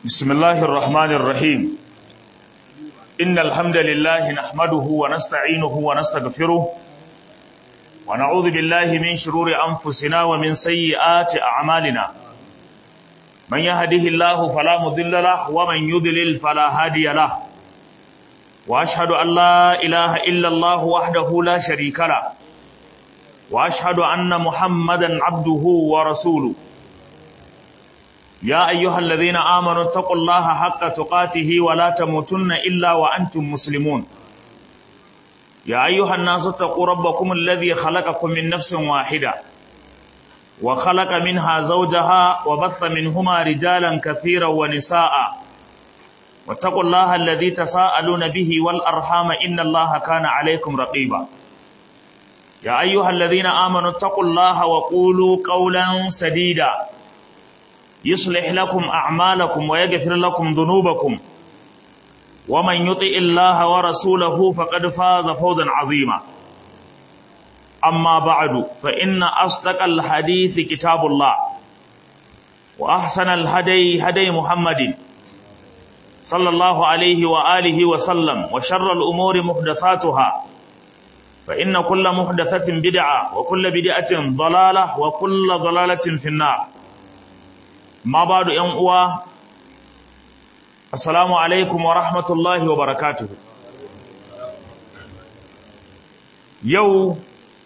بسم الله الرحمن الرحيم إن الحمد لله نحمده ونستعينه ونستغفره ونعوذ بالله من شرور أنفسنا ومن سيئات أعمالنا من يهده الله فلا مضل له ومن يضلل فلا هادي له وأشهد أن لا إله إلا الله وحده لا شريك له وأشهد أن محمدا عبده ورسوله يا أيها الذين آمنوا اتقوا الله حق تقاته ولا تموتن إلا وأنتم مسلمون يا أيها الناس اتقوا ربكم الذي خلقكم من نفس واحدة وخلق منها زوجها وبث منهما رجالا كثيرا ونساء واتقوا الله الذي تساءلون به والأرحام إن الله كان عليكم رقيبا يا أيها الذين آمنوا اتقوا الله وقولوا قولا سديدا يصلح لكم أعمالكم ويغفر لكم ذنوبكم ومن يطع الله ورسوله فقد فاز فوزا عظيما أما بعد فإن أصدق الحديث كتاب الله وأحسن الهدي هدي محمد صلى الله عليه وآله وسلم وشر الأمور محدثاتها فإن كل محدثة بدعة وكل بدعة ضلالة وكل ضلالة في النار ma ba da ‘yan uwa, Assalamu alaikum wa rahmatullahi wa barakatuhu. Yau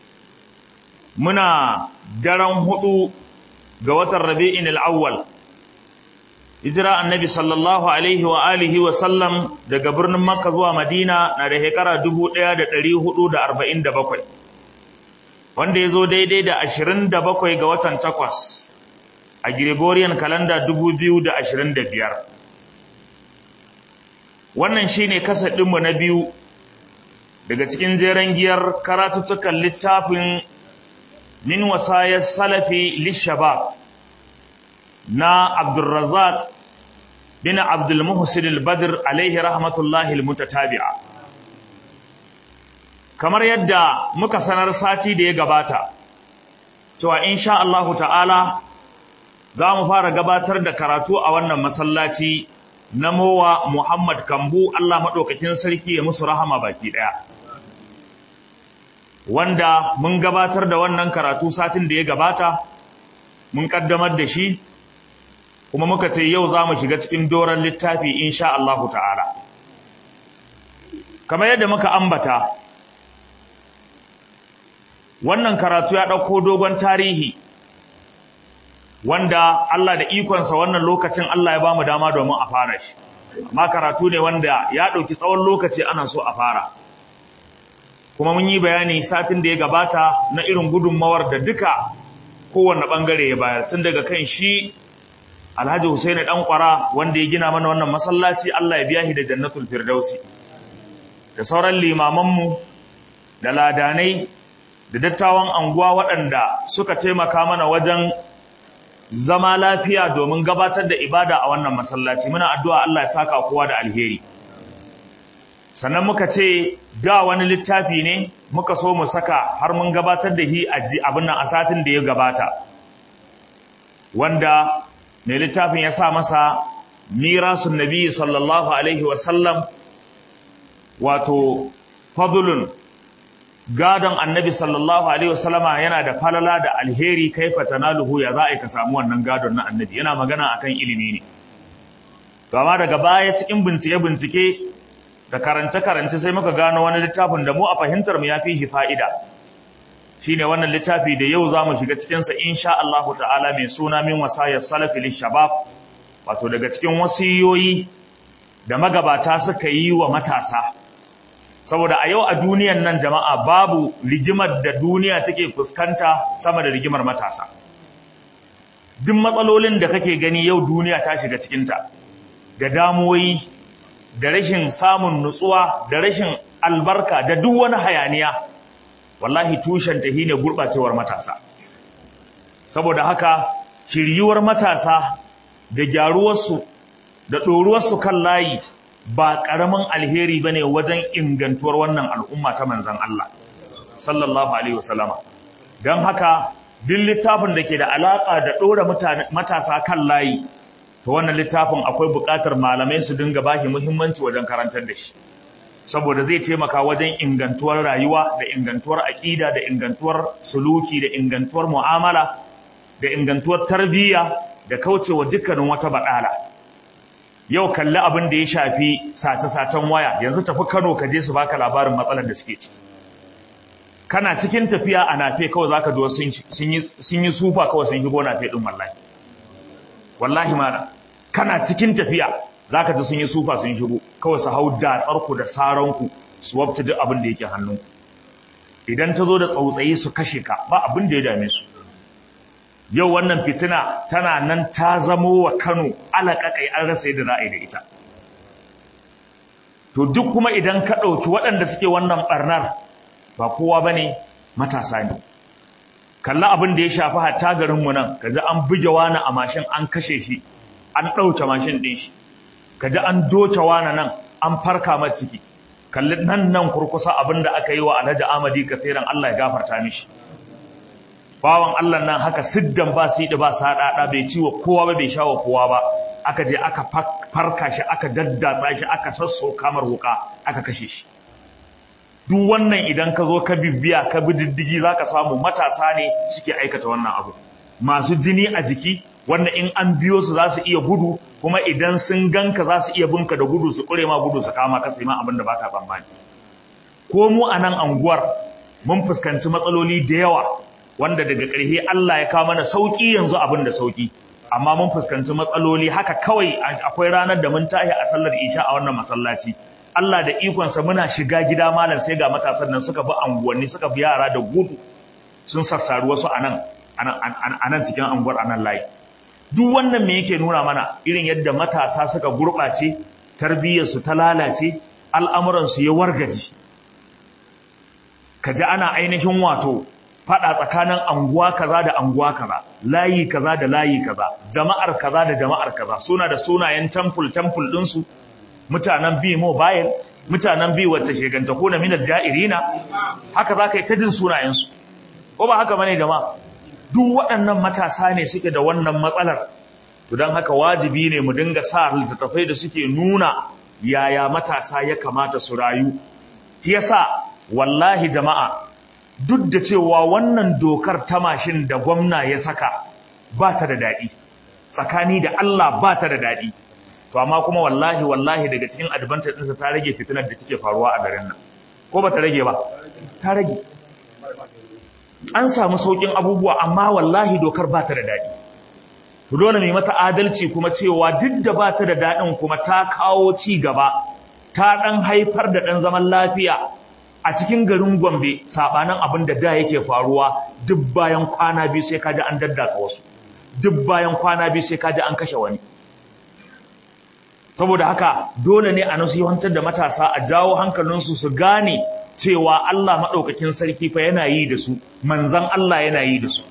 muna daren hudu ga watan rabi'in al'awwal, hijira annabi sallallahu alaihi wa alihi wa sallam daga birnin Makka zuwa Madina na da shekara bakwai, wanda ya zo daidai da ashirin da bakwai ga watan takwas. a Gregorian calendar biyar. wannan shine kasadinmu na biyu daga cikin jeren giyar karatuttukan littafin min wasayar salafi lishabab na Abdulrazak bin Abdul Muhsin al-Badr alaihi rahmatullahi al-mutatabi'a kamar yadda muka sanar sati da ya gabata cewa insha Allah ta'ala za mu fara gabatar da karatu a wannan masallaci na mowa Muhammad Kambu Allah maɗaukakin sarki ya musu rahama baki ɗaya. Wanda mun gabatar da wannan karatu satin da ya gabata, mun ƙaddamar da shi, kuma muka ce yau za mu shiga cikin doron littafi insha Allahu ta'ala. Kamar yadda muka ambata, wannan karatu ya ɗauko dogon tarihi. wanda Allah da ikonsa wannan lokacin Allah ya bamu dama domin a fara shi amma karatu ne wanda ya ɗauki tsawon lokaci ana so a fara kuma mun yi bayani satin da ya gabata na irin gudunmawar da duka kowanne ɓangare ya bayar tun daga kan shi Alhaji Husaini ɗan ƙwara wanda ya gina mana wannan masallaci Allah ya biya shi da jannatul firdausi da sauran limamanmu da ladanai da dattawan anguwa waɗanda suka taimaka mana wajen zama lafiya domin gabatar da ibada a wannan masallaci muna addu'a Allah ya saka kowa da alheri sannan muka ce da wani littafi ne muka so mu saka har mun gabatar da shi a abin nan a satin da ya gabata wanda mai littafin ya sa masa mirasun nabi sallallahu alaihi wasallam wato fadlun gadon annabi sallallahu alaihi wasallama yana da falala da alheri kaifa tanaluhu ya za a ka samu wannan gadon na annabi yana magana akan ilimi ne gama daga baya cikin bincike bincike da karance karance sai muka gano wani littafin da mu a fahimtar mu yafi shi fa'ida shine wannan littafi da yau zamu shiga cikin sa insha Allah ta'ala mai suna min wasayar salafi lishabab wato daga cikin wasiyoyi da magabata suka yi wa matasa saboda a yau a duniyan nan jama'a babu rigimar da duniya take fuskanta sama da rigimar matasa duk matsalolin da kake gani yau duniya ta shiga cikinta da damuwoyi da rashin samun nutsuwa da rashin albarka da duk wani hayaniya wallahi tushen ta shine gurbacewar matasa saboda haka shiryuwar matasa da gyaruwarsu da ɗoruwarsu kan layi ba ƙaramin alheri ba ne wajen ingantuwar wannan al'umma ta manzan Allah, sallallahu Alaihi wasallama. Don haka, duk littafin da ke da alaƙa da ɗora matasa kan layi, to wannan littafin akwai buƙatar malamai su dinga bashi muhimmanci wajen karantar da shi saboda zai taimaka wajen ingantuwar rayuwa da ingantuwar aƙida da ingantuwar suluki da ingantuwar mu'amala da ingantuwar tarbiyya da kaucewa dukkanin wata baɗala yau kalli abin da ya shafi sace-sacen waya yanzu tafi Kano ka je su baka labarin matsalar da suke ci kana cikin tafiya a nafe kawai zaka ji sun yi sun yi sufa kawai sun shigo nafe din wallahi wallahi mana kana cikin tafiya zaka ji sun yi sufa sun shigo kawai su hau datsar ku da saran ku su wabta duk abin da yake hannun idan ta zo da tsautsayi su kashe ka ba abin da ya dame su yau wannan fitina tana nan ta zamo wa Kano alaƙaƙai an rasa yadda za a yi da ita to duk kuma idan ka ɗauki waɗanda suke wannan ɓarnar ba kowa ba ne matasa ne kalla abin da ya shafi hatta garinmu nan ka ji an buge wani a mashin an kashe shi an ɗauke mashin ɗin shi ka ji an doke wani nan an farka mata ciki kalli nan nan kurkusa abin da aka yi wa alhaji amadi kafiran allah ya gafarta mishi bawan Allah nan haka siddan ba su ba saɗaɗa bai ci wa kowa ba bai sha wa kowa ba aka je aka farka shi aka daddatsa shi aka sasso kamar wuka aka kashe shi duk wannan idan ka zo ka bibbiya ka bi diddigi za ka samu matasa ne suke aikata wannan abu masu jini a jiki wanda in an biyo su za su iya gudu kuma idan sun ganka za su iya binka da gudu su ƙure ma gudu su kama ka sai ma abin da baka tsammani ko mu a nan anguwar mun fuskanci matsaloli da yawa wanda daga ƙarshe Allah ya kawo mana sauƙi yanzu abin da sauƙi amma mun fuskanci matsaloli haka kawai akwai ranar da mun tashi a sallar isha a wannan masallaci Allah da ikonsa muna shiga gida malam sai ga matasan nan suka bi anguwanni suka bi yara da gudu sun sassaru wasu a nan a nan cikin anguwar a nan layi duk wannan me yake nuna mana irin yadda matasa suka gurɓace tarbiyyarsu ta lalace al'amuransu ya wargaji ka ji ana ainihin wato fada tsakanin anguwa kaza da anguwa kaza layi kaza da layi kaza jama'ar kaza da jama'ar kaza suna da sunayen temple temple ɗinsu mutanen bi mobile mutanen bi wacce sheganta ko na minar ja'irina haka za ka yi ta jin sunayensu ko ba haka bane jama'a duk waɗannan matasa ne suke da wannan matsalar to don haka wajibi ne mu dinga sa littattafai da suke nuna yaya matasa ya kamata su rayu shi yasa wallahi jama'a duk da cewa wannan dokar ta mashin da gwamna ya saka ba ta da daɗi tsakani da Allah ba ta da daɗi to amma kuma wallahi wallahi daga cikin advantage ɗinsa ta rage fitinar da take faruwa a garin nan ko ba ta rage ba ta rage an samu sauƙin abubuwa amma wallahi dokar ba ta da daɗi to dole mai mata adalci kuma cewa duk da ba ta da daɗin kuma ta kawo ci gaba ta ɗan haifar da ɗan zaman lafiya a cikin garin Gombe sabanin abin da da yake faruwa duk bayan kwana biyu sai kaji an daddatsa wasu duk bayan kwana biyu sai kaji an kashe wani saboda haka dole ne a nasihantar da matasa a jawo hankalinsu su gane cewa Allah maɗaukakin sarki fa yana yi da su manzan Allah yana yi da su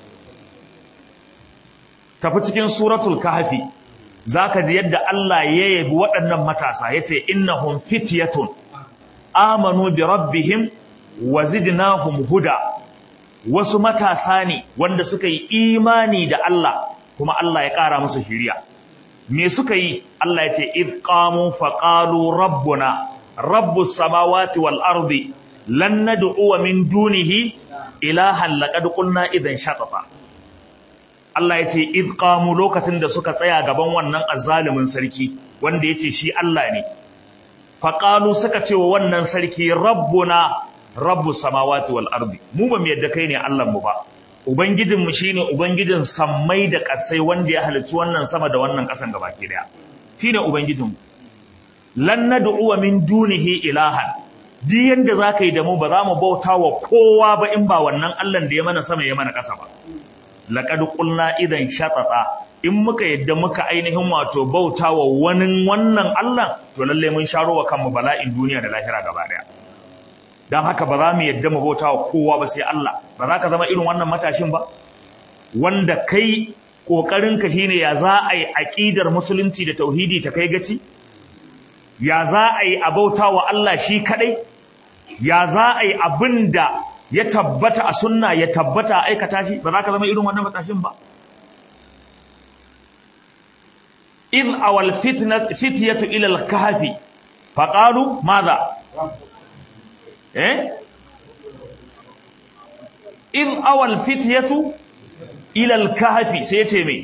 tafi cikin suratul kahfi zaka ji yadda Allah ya yabi waɗannan matasa yace innahum fityatun amanu bi rabbihim wa zidnahum huda wasu matasa ne wanda suka yi imani da Allah kuma Allah ya ƙara musu shiriya me suka yi Allah ya ce id qamu fa qalu rabbuna rabbus samawati wal ardi lan nad'u min dunihi ilahan laqad qulna idan shatata Allah ya ce id qamu lokacin da suka tsaya gaban wannan azzalimin sarki wanda yace shi Allah ne faƙalu suka ce wa wannan sarki rabbuna rabbu samawati wal ardi mu ba mu yadda kai ne Allah mu ba ubangijin mu shine ubangijin sammai da ƙasai wanda ya halicci wannan sama da wannan ƙasan gabaki daya shine ubangijin mu lan nad'u min dunihi ilahan duk yanda zaka yi da mu ba za mu bauta wa kowa ba in ba wannan Allah da ya mana sama ya mana ƙasa ba laqad qulna idan shatata in muka yadda muka ainihin wato bauta wa wani wannan Allah to lalle mun sharo wa kanmu bala'in duniya da lahira gaba daya dan haka ba za mu yadda mu bauta wa kowa ba sai Allah ba za ka zama irin wannan matashin ba wanda kai kokarin ka shine ya za a yi aqidar musulunci da tauhidi ta kai gaci ya za a yi a bauta wa Allah shi kadai ya za a yi abinda ya tabbata a sunna ya tabbata a aikata shi ba za ka zama irin wannan matashin ba id awal fitnat fityatu ila al-kahfi faqalu madha eh id awal fityatu ila al-kahfi sai ce me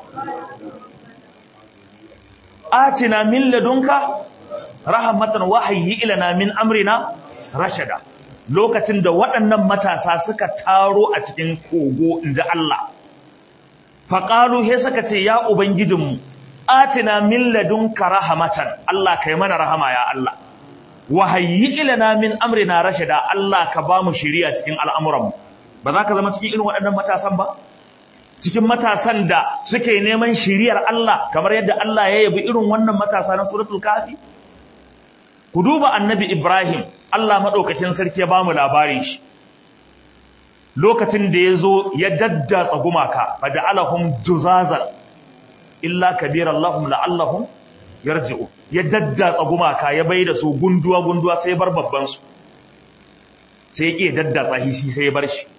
atina min ladunka rahmatan wahyi ilana min amrina rashada lokacin da waɗannan matasa suka taro a cikin kogo inji Allah faqalu he suka ce ya ubangijinmu atina min ladunka rahmatan Allah kai mana rahama ya Allah wahyi ilana min amrina rashada Allah ka ba mu shiriya cikin al'amuranmu ba za ka zama cikin irin waɗannan matasan ba cikin matasan da suke neman shiriyar Allah kamar yadda Allah ya yabi irin wannan matasa na suratul kafi ku duba annabi Ibrahim Allah madaukakin sarki ya bamu labarin shi lokacin da ya zo ya daddatsa gumaka faja'alahum juzazan illa kabiran lahum la'allahum yarji'u ya daddatsa gumaka ya bai da su gunduwa gunduwa sai bar babban su sai ya ke daddatsa shi sai ya bar shi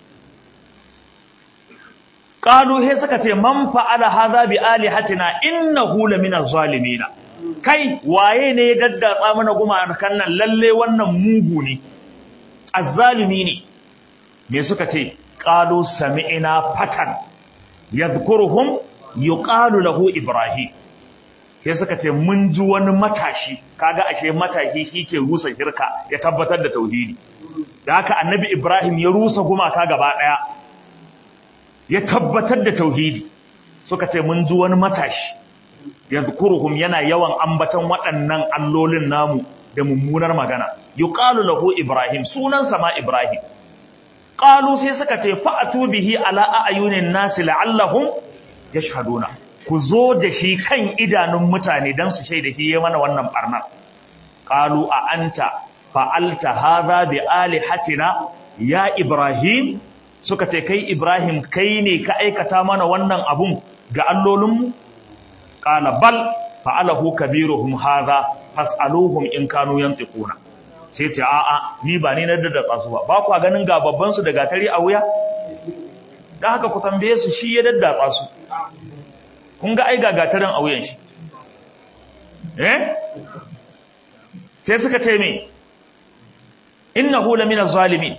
qalu he suka ce man fa'ala hadha bi alihatina innahu lamina zalimina kai waye ne ya daddatsa mana gumakan nan lalle wannan mugu ne azzalimi ne me suka ce qalu sami'na fatan yadhkuruhum yuqalu lahu ibrahim sai suka ce mun ji wani matashi kaga ashe matashi shike rusa shirka ya tabbatar da tauhidi da haka annabi ibrahim ya rusa gumaka gaba daya ya tabbatar da tauhidi suka ce mun ji wani matashi yadhkuruhum yana yawan ambatan waɗannan allolin namu da mummunar magana yuqalu lahu ibrahim sunansa ma ibrahim qalu sai suka ce fa'atu bihi ala ayunin nasi la'allahum yashhaduna ku zo da shi kan idanun mutane dan su shaida shi yayi mana wannan barnar qalu a anta fa'alta hadha bi alihatina ya ibrahim suka ce kai ibrahim kai ne ka aikata mana wannan abun ga allolinmu qala bal fa'alahu kabiruhum hadha fas'aluhum in kanu yantiquna sai ce a'a ni ba ni na da tsasu ba ba kwa ganin ga babban su da gatari a wuya dan haka ku tambaye su shi ya daddatsa su kun ga ai ga gatarin a wuyan shi eh sai suka ce me innahu lamina zalimin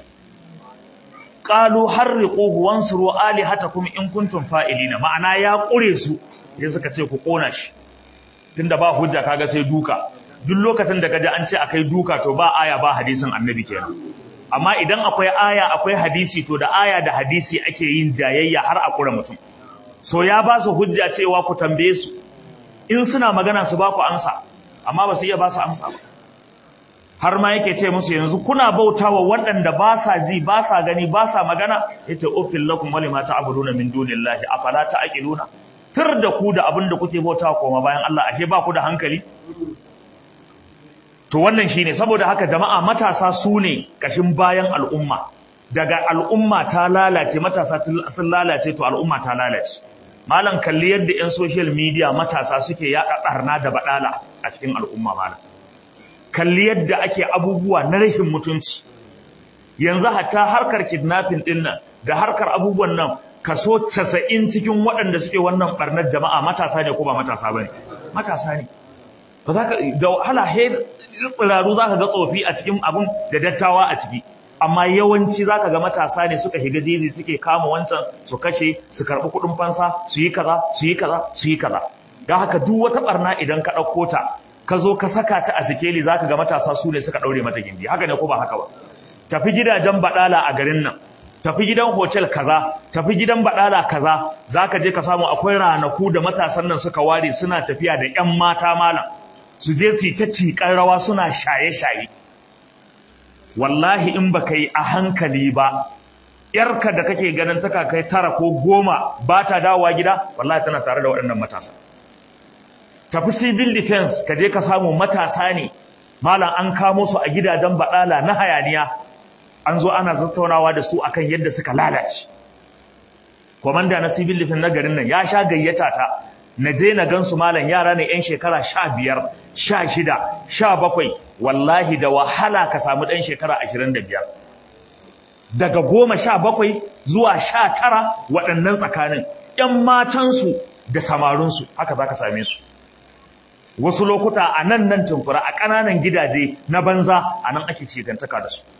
qalu harriquhu wansuru alihatakum in kuntum fa'ilina ma'ana ya kure su sai suka ce ku kona shi tunda ba hujja kaga sai duka duk lokacin da kaji an ce akai duka to ba aya ba hadisin annabi kenan amma idan akwai aya akwai hadisi to da aya da hadisi ake yin jayayya har a kura mutum so ya ba su hujja cewa ku tambaye su in suna magana su ba ku amsa amma ba su iya ba su amsa ba har ma yake ce musu yanzu kuna bautawa waɗanda ba sa ji ba sa gani ba sa magana yace ufil lakum wa lima ta'buduna min dunillahi afala ta'qiluna tur da ku da abin da kuke bautawa koma bayan Allah ashe ba ku da hankali to wannan shine saboda haka jama'a matasa su ne kashin bayan al'umma daga al'umma ta lalace matasa sun lalace to al'umma ta lalace malam kalli yadda yan social media matasa suke yaɗa ɓarna da baɗala a cikin al'umma malam kalli yadda ake abubuwa na rashin mutunci yanzu hatta harkar kidnapping din nan da harkar abubuwan nan kaso 90 cikin waɗanda suke wannan barnar jama'a matasa ne ko ba matasa bane matasa ne ba za ka da wahala he tsiraru za ka ga tsofi a cikin abun da dattawa a ciki amma yawanci za ka ga matasa ne suka shiga jeji suke kama wancan su kashe su karɓi kuɗin fansa su yi kaza su yi kaza su yi kaza don haka duk wata barna idan ka ɗauko ta ka zo ka saka ta a sikeli za ka ga matasa su ne suka ɗaure mata gindi haka ne ko ba haka ba tafi gidajen baɗala a garin nan tafi gidan hotel kaza tafi gidan baɗala kaza za ka je ka samu akwai ranaku da matasan nan suka ware suna tafiya da ƴan mata malam su je su yi ta tiƙar rawa suna shaye-shaye wallahi in ba ka yi a hankali ba yarka da kake ganin ta kai tara ko goma ba ta dawowa gida wallahi tana tare da waɗannan matasa tafi civil defense ka je ka samu matasa ne malam an kamo su a gidajen baɗala na hayaniya an zo ana tattaunawa da su akan yadda suka lalace komanda na civil defense na garin nan ya sha gayyata ta na je na gansu malam yara ne yan shekara sha biyar sha shida sha bakwai wallahi da wahala ka samu ɗan shekara ashirin da biyar daga goma sha bakwai zuwa sha tara waɗannan tsakanin ‘yan matansu da samarinsu haka za ka same su wasu lokuta a nan nan tumfura a ƙananan gidaje na banza a nan ake shigantaka da su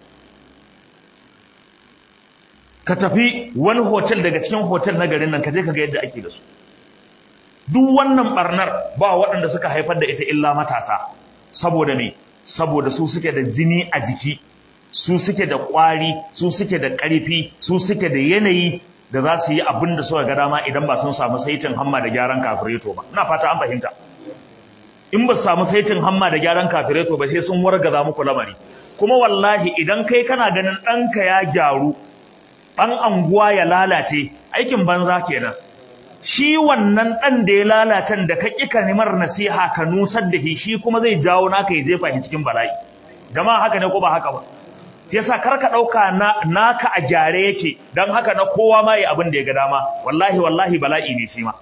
ka tafi wani hotel daga cikin hotel na garin nan ka je ka ga yadda ake da su duk wannan barnar ba waɗanda suka haifar da ita illa matasa saboda me saboda su suke da jini a jiki su suke da ƙwari su suke da ƙarfi su suke da yanayi da za su yi abin da suka ga dama idan ba sun samu saitin hamma da gyaran kafireto ba ina fata an fahimta in ba su samu saitin hamma da gyaran kafireto ba sai sun wargaza muku lamari kuma wallahi idan kai kana ganin ɗanka ya gyaru ɗan anguwa ya lalace aikin banza kenan shi wannan ɗan da ya lalacen da ka ƙi kalimar nasiha ka nusar da shi shi kuma zai jawo naka ya jefa shi cikin bala'i jama'a haka ne ko ba haka ba yasa kar ka ɗauka naka a gyare yake don haka na kowa ma yi abin da ya ga dama wallahi wallahi bala'i ne shi ma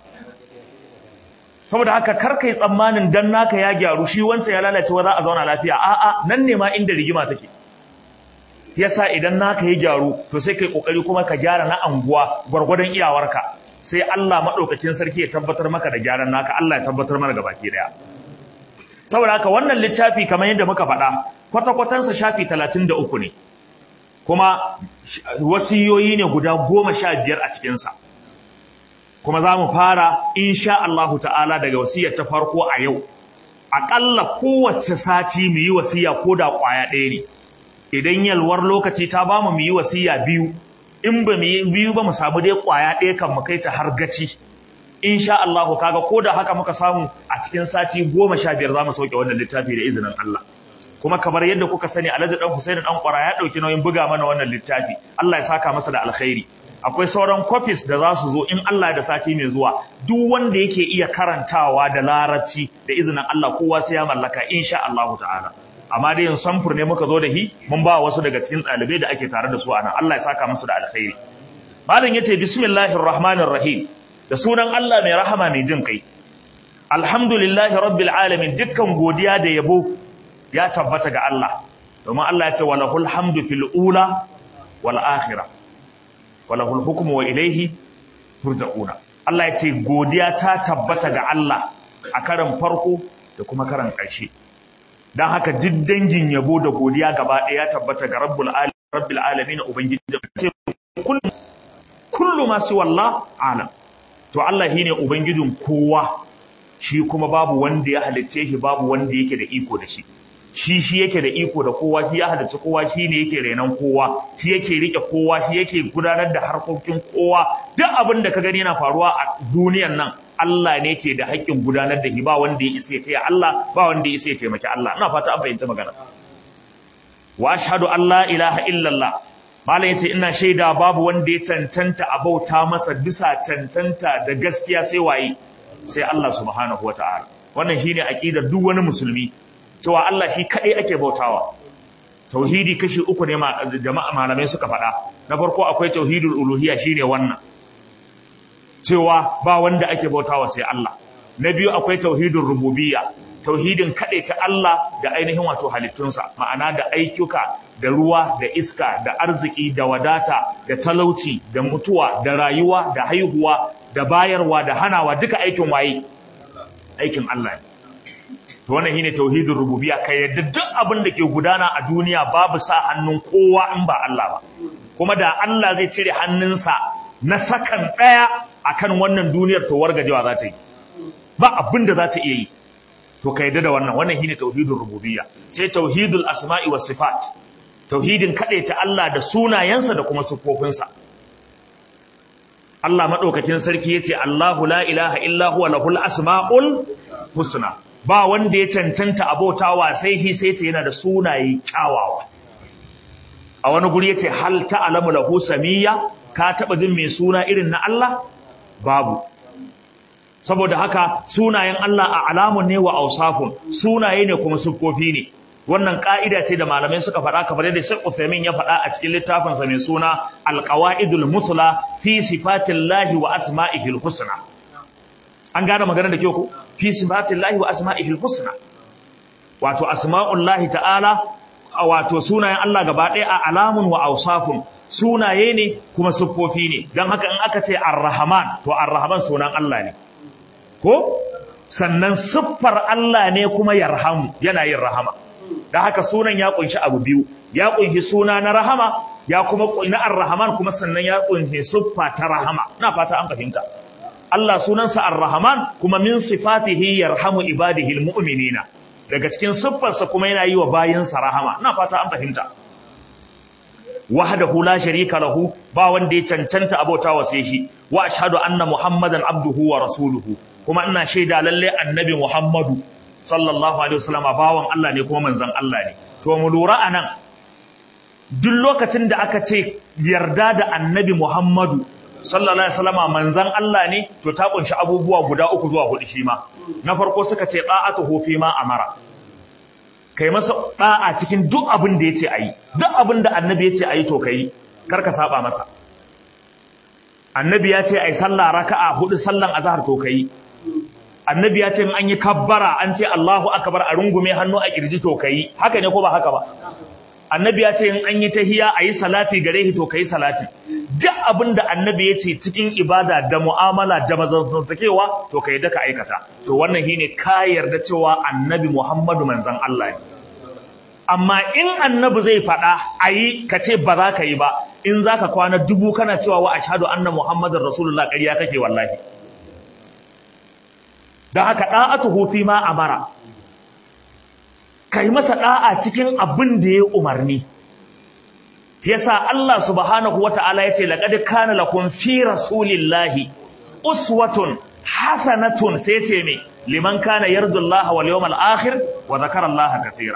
saboda haka kar kai tsammanin dan naka ya gyaru shi wancan ya lalace wa za a zauna lafiya a'a nan ne ma inda rigima take yasa idan naka ya gyaru to sai kai kokari kuma ka gyara na anguwa gwargwadon iyawarka sai Allah madaukakin sarki ya tabbatar maka da gyaran naka Allah ya tabbatar mana ga baki daya saboda haka wannan littafi kamar yadda muka faɗa kwata-kwatansa shafi 33 ne kuma wasiyoyi ne guda goma sha biyar a cikinsa kuma za mu fara insha Allahu ta'ala daga wasiyar ta farko a yau aƙalla kowace sati mu yi wasiya ko da ƙwaya ɗaya ne idan yalwar lokaci ta ba mu yi wasiya biyu in ba mu yi biyu ba mu samu dai ƙwaya ɗaya kan mu kai ta har gaci insha Allahu kaga ko da haka muka samu a cikin sati goma sha biyar za mu sauke wannan littafi da izinin Allah kuma kamar yadda kuka sani Alhaji Dan Hussein Dan Kwara ya dauki nauyin buga mana wannan littafi Allah ya saka masa da alkhairi akwai sauran copies da za su zo in Allah da sati mai zuwa duk wanda yake iya karantawa da larabci da izinin Allah kowa sai ya mallaka insha Allah ta'ala amma dai yin samfur ne muka zo da hi mun ba wasu daga cikin ɗalibai da ake tare da su anan Allah ya saka musu da alkhairi malam yace bismillahir rahmanir rahim da sunan Allah mai rahama mai jin kai alhamdulillahi rabbil alamin dukkan godiya da yabo ya tabbata ga Allah domin Allah ya ce walahul hamdu fil ula wal akhirah walahul hukmu wa ilayhi turja'una Allah ya ce godiya ta tabbata ga Allah a karan farko da kuma karan ƙarshe dan haka duk dangin yabo da godiya gaba ɗaya ya tabbata ga rabbul alamin rabbil alamin ubangiji da ce kullu kullu ma si wallah alam to Allah shine ubangijin kowa shi kuma babu wanda ya halicce shi babu wanda yake da iko da shi shi shi yake da iko da kowa shi ya halarci kowa shi ne yake renon kowa shi yake rike kowa shi yake gudanar da harkokin kowa duk abin da ka gani yana faruwa a duniyan nan Allah ne ke da haƙƙin gudanar da shi ba wanda ya isa ya taya Allah ba wanda ya isa ya taimaki Allah ina fata an fahimta magana wa ashhadu an la ilaha illallah malam yace ina shaida babu wanda ya cancanta a bauta masa bisa cancanta da gaskiya sai waye sai Allah subhanahu wataala wannan shine aqidar duk wani musulmi cewa Allah shi kaɗai ake bautawa tauhidi kashi uku ne jama'a malamai suka faɗa na farko akwai tauhidul uluhiyya shine wannan cewa ba wanda ake bautawa sai Allah na biyu akwai tauhidul rububiyya tauhidin ta Allah da ainihin wato halittunsa ma'ana da ayyuka da ruwa da iska da arziki da wadata da talauci da mutuwa da rayuwa da haihuwa da bayarwa da hanawa duka aikin waye aikin Allah ne to wannan shine tauhidin rububiyya kai yadda duk abin da ke gudana a duniya babu sa hannun kowa in ba Allah ba kuma da Allah zai cire hannunsa na sakan daya akan wannan duniyar to wargajewa za ta yi ba abin da za ta iya yi to ka yadda da wannan wannan shine tauhidin rububiyya sai tauhidul asma'i was sifat tauhidin ta Allah da sunayensa da kuma sifofinsa Allah madaukakin sarki yace Allahu la ilaha illa huwa lahul asma'ul husna ba wanda ya cancanta abotawa sai hi sai ta yana da sunaye kyawawa a wani guri yace hal ta'lamu lahu samiyya ka taba jin mai suna irin na Allah babu saboda haka sunayen Allah a alamun ne wa ausafun sunaye ne kuma siffofi ne wannan ka'ida ce da malamai suka faɗa kamar yadda Sheikh Uthaymeen ya faɗa a cikin littafin sa mai suna Al-Qawaidul Muthla fi sifatillahi wa asma'ihil husna an gane magana da kyau ko fi sifatillahi wa asma'ihil husna wato asma'ullahi ta'ala wato sunayen Allah gaba ɗaya a alamun wa ausafun sunaye ne kuma siffofi ne don haka in aka ce ar-rahman to ar-rahman sunan Allah ne ko sannan siffar Allah ne kuma yarhamu yana yin rahama da haka sunan ya kunshi abu biyu ya kunshi suna na rahama ya kuma na ar-rahman kuma sannan ya kunshi siffa ta rahama ina fata an fahimta Allah sunansa ar-rahman kuma min sifatihi yarhamu ibadihi al-mu'minina daga cikin siffarsa kuma yana yi wa bayinsa rahama ina fata an fahimta wahdahu la sharika lahu ba wanda ya cancanta abota wa sai shi wa ashhadu anna muhammadan abduhu wa rasuluhu kuma ina shaida lalle annabi muhammadu sallallahu alaihi wasallam bawan Allah ne kuma manzon Allah ne to mu lura anan duk lokacin da aka ce yarda da annabi muhammadu sallallahu alaihi wasallam manzon Allah ne to ta kunshi abubuwa guda uku zuwa hudu shi ma na farko suka ce da'atuhu fi ma amara kai masa da'a cikin duk abin da yace ayi duk abin da annabi yace ayi to kai kar ka saba masa annabi ya ce ai sallah raka'a hudu sallan azhar to kai annabi ya ce in an yi kabbara an ce Allahu akbar a rungume hannu a kirji to kai haka ne ko ba haka ba annabi ya ce in an yi tahiya a yi salati gare shi to kai salati duk abin da annabi ya ce cikin ibada da mu'amala da mazantakewa to kai da ka aikata to wannan shine ka yarda cewa annabi Muhammadu manzon Allah ne amma in annabi zai faɗa a yi ka ce ba za ka yi ba in za ka kwana dubu kana cewa wa ashhadu anna muhammadar rasulullah ƙarya kake wallahi don haka ɗa'atuhu fi ma amara kai masa ɗa'a cikin abin da ya umarni yasa Allah subhanahu wata'ala yace laqad kana lakum fi rasulillahi uswatun hasanatun sai yace me liman kana yarjullaha wal yawmal akhir wa dhakara Allah katira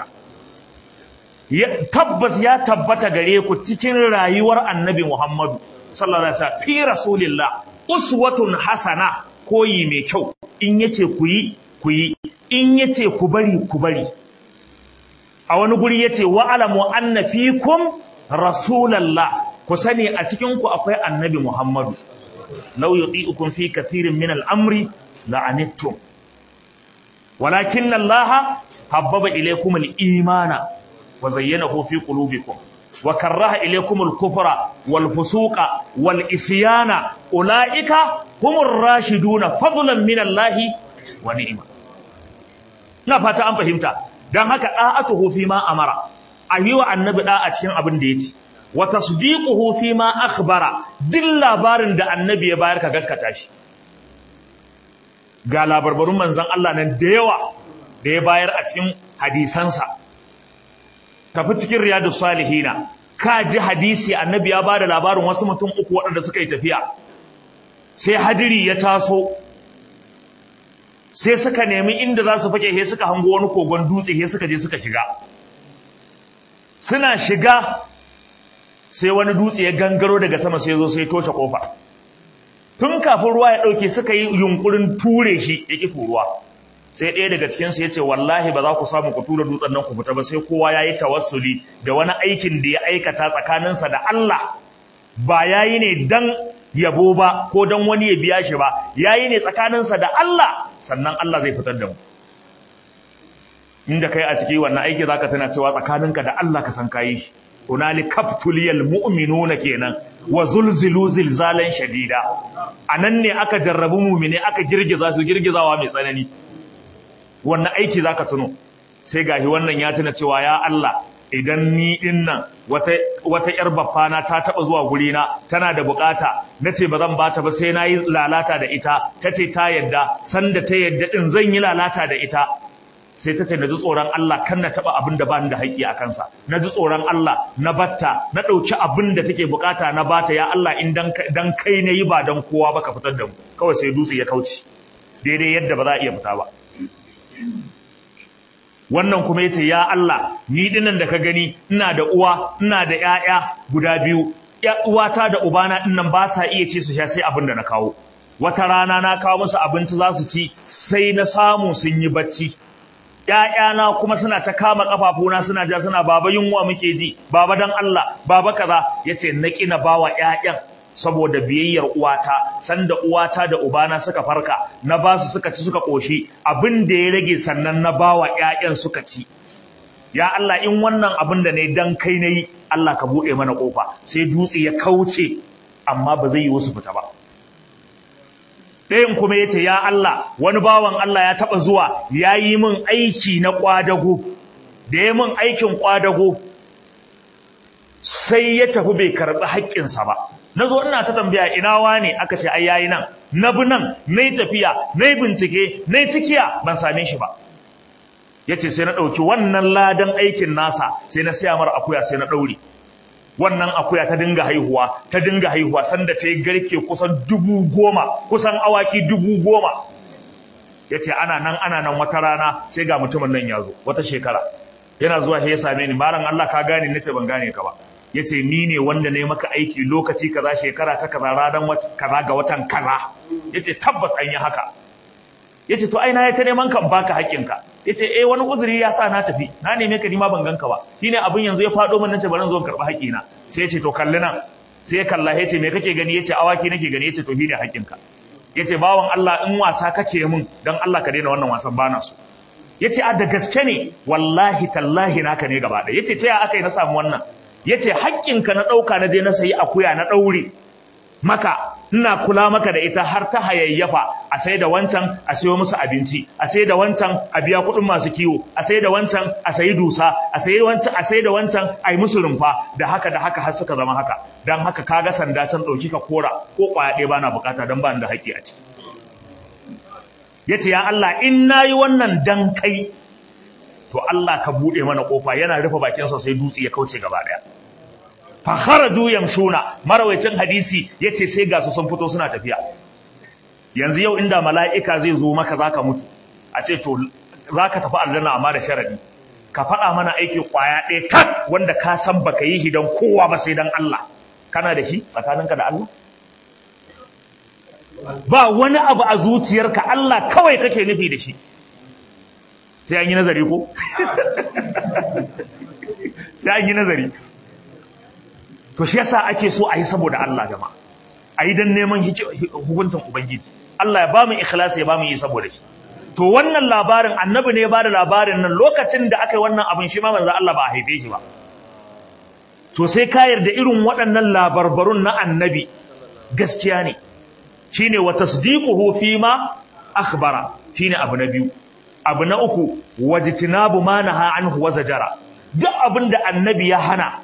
tabbas ya tabbata gare ku cikin rayuwar annabi Muhammadu sallallahu alaihi wasallam fi rasulillah uswatun hasana koyi mai kyau in yace ku yi ku yi in yace ku bari ku bari a wani guri yace wa alamu anna fikum rasulallah ku sani a cikin ku akwai annabi Muhammadu law yuti'ukum fi kathirin min al-amri la'anittum walakin Allah habbaba ilaykum al-imana wa zayyanahu fi qulubikum wa karaha ilaykum al-kufra wal fusuqa wal isyana ulaika humur rashiduna fadlan min Allah wa ni'ma na fata an fahimta dan haka da'atuhu fi ma amara ayiwa annabi da a cikin abin da yace wa tasdiquhu fi ma akhbara duk labarin da annabi ya bayar ka gaskata shi ga labarbarun manzon Allah nan da yawa da ya bayar a cikin hadisansa tafi cikin riyadus salihina ka ji hadisi annabi ya bada labarin wasu mutum uku waɗanda suka yi tafiya sai hadiri ya taso sai suka nemi inda za su fake he suka hango wani kogon dutse he suka je suka shiga suna shiga sai wani dutse ya gangaro daga sama sai zo sai toshe kofa tun kafin ruwa ya dauke suka yi yunkurin ture shi ya ki turuwa sai ɗaya daga cikin su yace wallahi ba za ku samu ku tura dutsen nan ku fita ba sai kowa yayi tawassuli da wani aikin da ya aikata tsakaninsa da Allah ba yayi ne dan yabo ba ko dan wani ya biya shi ba yayi ne tsakaninsa da Allah sannan Allah zai fitar da mu inda kai a ciki wannan aiki zaka tana cewa tsakaninka da Allah ka san kayi shi hunali kaftuliyal mu'minuna kenan wa zulzilu zilzalan shadida anan ne aka jarrabu mu'mine aka girgiza su girgizawa mai tsanani wannan aiki zaka tuno sai gahi wannan ya tuna cewa ya Allah idan ni din nan wata wata yar baffana ta taba zuwa guri na tana da bukata nace ba zan bata ba sai nayi lalata da ita tace ta yadda sanda ta yadda din zan yi lalata da ita sai ta ce na ji tsoron Allah kan na taɓa abin da ba ni da haƙƙi a kansa na ji tsoron Allah na batta na ɗauki abin da take bukata na bata ya Allah in dan kai na yi ba dan kowa ba ka fitar da mu kawai sai dutse ya kauce daidai yadda ba za a iya fita ba wannan kuma yace ya Allah ni dinnan da ka gani ina da uwa ina da ƴaƴa guda biyu uwata da ubana dinnan ba sa iya ci su sha sai abin da na kawo wata rana na kawo musu abinci za su ci sai na samu sun yi bacci ‘ya'yana kuma suna ta kama ƙafafuna suna ja suna baba yunwa muke ji, baba don Allah, baba kaza, ya ce na ƙina ba wa ‘ya'yan saboda biyayyar uwata, sanda uwata da ubana suka farka, na ba su suka ci suka ƙoshi, abin da ya rage sannan na ba wa ‘ya'yan suka ci. Ya Allah in wannan abin da ne dan kai na yi, Allah ka buɗe mana ƙofa, sai dutse ya kauce, amma ba zai yi wasu fita ba. ɗayan kuma ya ce ya Allah wani bawan Allah ya taɓa zuwa ya yi min aiki na ƙwadago da ya min aikin ƙwadago sai ya tafi bai karɓi haƙƙinsa ba na zo ina ta tambaya ina wane aka ce ai yayi nan na bi nan na yi tafiya na yi bincike na yi cikiya ban same shi ba ya ce sai na ɗauki wannan ladan aikin nasa sai na siya mara akuya sai na ɗaure wannan akuya ta dinga haihuwa ta dinga haihuwa sanda ta yi garke kusan dubu goma kusan awaki dubu goma ya ce ana nan ana nan wata rana sai ga mutumin nan ya zo wata shekara yana zuwa ya same ni malam Allah ka gane nace ban gane ka ba ya ce ni ne wanda ne maka aiki lokaci kaza shekara ta kaza ranar kaza ga watan kaza ya ce tabbas an yi haka ya ce to ai na ya ta neman kan baka haƙƙinka ya ce eh wani uzuri ya sa na tafi na neme ka nima ban ganka ba shi ne abin yanzu ya faɗo min nace bari zo karɓi haƙƙina sai ya ce to kalli nan sai ya kalla ya ce me kake gani ya ce awaki nake gani ya ce to shi ne haƙƙinka ya ce bawan Allah in wasa kake min don Allah ka daina wannan wasan bana so ya ce a da gaske ne wallahi tallahi naka ne gaba ɗaya ya ce ta ya aka yi na samu wannan ya ce haƙƙinka na ɗauka na je na sayi akuya na ɗaure maka ina kula maka da ita har ta hayayyafa a sai da wancan a sayo musu abinci a sai da wancan a biya kuɗin masu kiwo a sai da wancan a sayi dusa a sai wancan a sai da wancan a yi musu rumfa da haka da haka har suka zama haka dan haka kaga sanda can ɗauki ka kora ko ƙwaya ɗaya bana bukata don ba da haƙƙi a ciki yace ya Allah in nayi wannan dan kai to Allah ka buɗe mana ƙofa yana rufe bakinsa sai dutse ya kauce gaba ɗaya fakharaju yamshuna marawaitin hadisi yace sai ga su sun fito suna tafiya yanzu yau inda mala'ika zai zo maka zaka mutu a ce to zaka tafi aljanna amma da sharadi ka faɗa mana aiki kwaya ɗaya tak wanda ka san baka yi shi don kowa ba sai dan Allah kana da shi tsakaninka da Allah ba wani abu a zuciyarka Allah kawai kake nufi da shi sai an yi nazari ko sai an yi nazari to shi yasa ake so a yi saboda Allah jama'a a yi don neman hukuncin ubangiji Allah ya ba mu ikhlasi ya ba mu yi saboda shi to wannan labarin annabi ne ya ba da labarin nan lokacin da aka yi wannan abin shi ma manzo Allah ba a haife shi ba to sai ka yarda irin waɗannan labarbarun na annabi gaskiya ne shine wa tasdiquhu fi ma akhbara shine abu na biyu abu na uku wajtinabu ma naha anhu wa zajara duk abin da annabi ya hana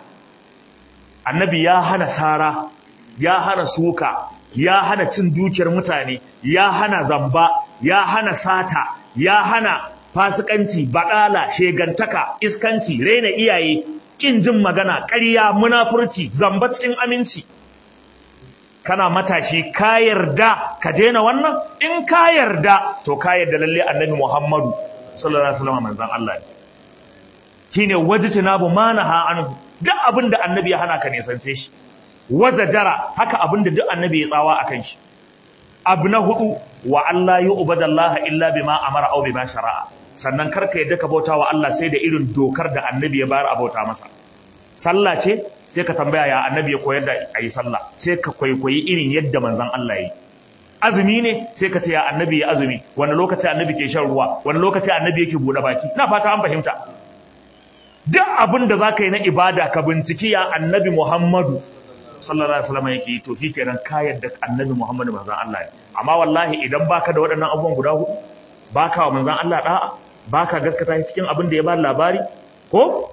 annabi ya hana sara ya hana suka ya hana cin dukiyar mutane ya hana zamba ya hana sata ya hana fasikanci baɗala shegantaka iskanci raina iyaye kin jin magana ƙarya munafurci zamba cikin aminci kana matashi ka yarda ka daina wannan in ka yarda to ka yarda lalle annabi Muhammadu sallallahu alaihi wasallam manzon Allah ne shine wajtinabu manaha anhu duk abinda annabi ya hana ka nisance shi wazajara haka abinda duk annabi ya tsawa akan shi abu na hudu wa Allah yu'badallaha illa bima amara aw bima shara'a sannan karka yadda ka bauta wa Allah sai da irin dokar da annabi ya bayar a bauta masa sallah ce sai ka tambaya ya annabi ya koyar da ayi sallah sai ka kwaikwayi irin yadda manzon Allah yi azumi ne sai ka ce ya annabi ya azumi wani lokaci annabi ke shan ruwa wani lokaci annabi yake bude baki ina fata an fahimta duk abin da zaka yi na ibada ka binciki ya annabi Muhammadu sallallahu alaihi wasallam yake to kenan ka yadda annabi Muhammadu manzon Allah ne amma wallahi idan baka da waɗannan abubuwan guda hudu baka wa manzon Allah da'a baka gaskata shi cikin abin da ya ba labari ko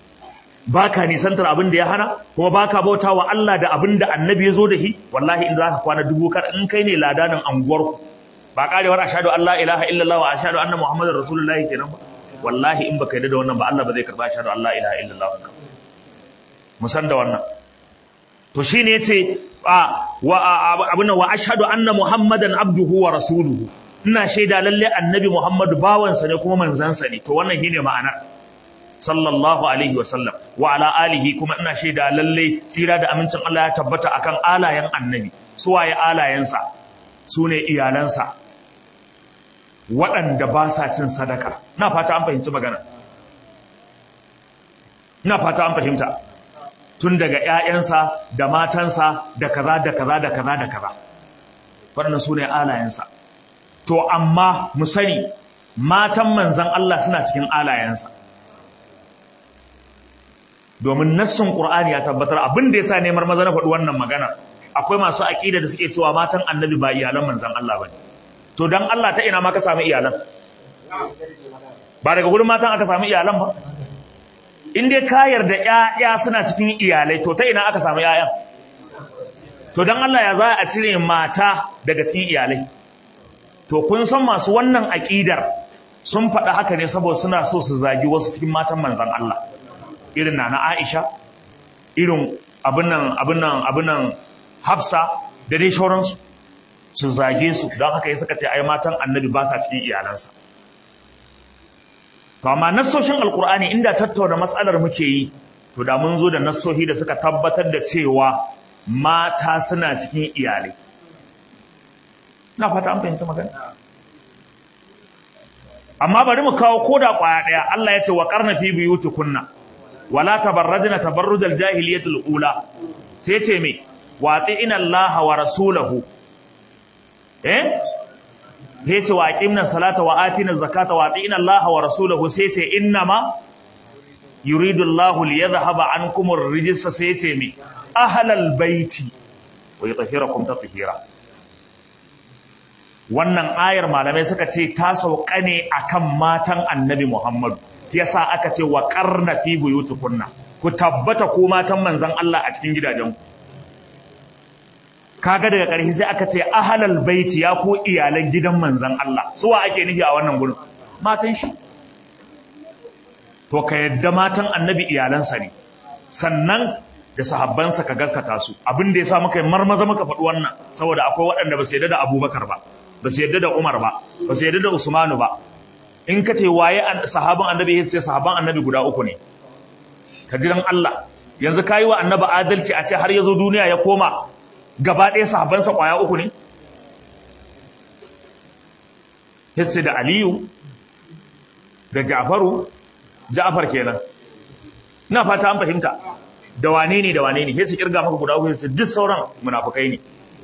baka nisantar abin da ya hana kuma baka bauta wa Allah da abin da annabi ya zo da shi wallahi in zaka kwana dubu kar in kai ne ladanin anguwar ku ba karewar ashhadu an la ilaha illallah wa ashhadu anna muhammadar rasulullahi kenan ba wallahi in baka yarda da wannan ba Allah ba zai karba ashhadu an la ilaha illallah ka musan da wannan to shine yace wa abuna wa ashhadu anna muhammadan abduhu wa rasuluhu ina shaida lalle annabi muhammadu bawansa ne kuma manzansa ne to wannan shine ma'anar sallallahu alaihi wa sallam wa ala alihi kuma ina shaida lalle tsira da amincin Allah ya tabbata akan alayen annabi su waye alayensa su ne iyalansa waɗanda ba sa cin sadaka na fata an fahimci magana na fata an fahimta tun daga ‘ya'yansa da matansa da kaza da kaza da kaza da kaza waɗannan su ne alayensa to amma mu sani matan manzan Allah suna cikin alayensa domin nassin ƙur'ani ya tabbatar abin da ya sa neman maza na faɗi wannan magana akwai masu aqida da suke cewa matan annabi ba iyalan manzon Allah bane to dan Allah ta ina ma ka samu iyalan ba daga gurin matan aka samu iyalan ba in dai ka yarda ƴaƴa suna cikin iyalai to ta ina aka samu ƴaƴan to dan Allah ya za a cire mata daga cikin iyalai to kun san masu wannan aqidar sun faɗa haka ne saboda suna so su zagi wasu cikin matan manzon Allah irin na na Aisha irin abin nan abin nan abin nan Hafsa da dai shauransu su zage su don haka ya suka ce ai matan annabi ba sa cikin iyalansa to amma nassoshin alkur'ani inda tattauna matsalar muke yi to da mun zo da nassohi da suka tabbatar da cewa mata suna cikin iyalai na fata an fahimci magana amma bari mu kawo koda kwaya daya Allah ya ce wa qarna fi buyutikunna wala tabarrajna tabarrujal jahiliyatul ula sai ce me wa ina Allah wa rasulahu eh sai ce wa aqimna salata wa atina zakata wa atina Allah wa rasulahu sai ce innama yuridu Allah liyadhhaba ankum ar-rijsa sai ce me ahlal baiti wa yutahhirakum tatheera wannan ayar malamai suka ce ta sauka ne akan matan Annabi Muhammad yasa aka ce wa qarna fi buyutukunna ku tabbata ko matan manzon Allah a cikin gidajenku kaga daga ƙarshe sai aka ce ahalal baiti ya ko iyalan gidan manzon Allah suwa ake nufi a wannan gurin matan shi to ka yadda matan annabi iyalansa ne sannan da sahabbansa ka gaskata su abin da yasa muka yi marmaza muka faɗi wannan saboda akwai waɗanda ba su yadda da Abubakar ba ba su yadda da Umar ba ba su yadda da Usmanu ba in ka ce waye sahaban annabi ya ce sahaban annabi guda uku ne ka ji dan Allah yanzu kayi wa annabi adalci a ce har yazo duniya ya koma gaba ɗaya sahabbansa ƙwaya uku ne? Histi da Aliyu, da Ja'faru, Ja'far kenan. Ina fata an fahimta, da wane ne da wane ne, histi kirga maka guda uku histi duk sauran munafukai ne.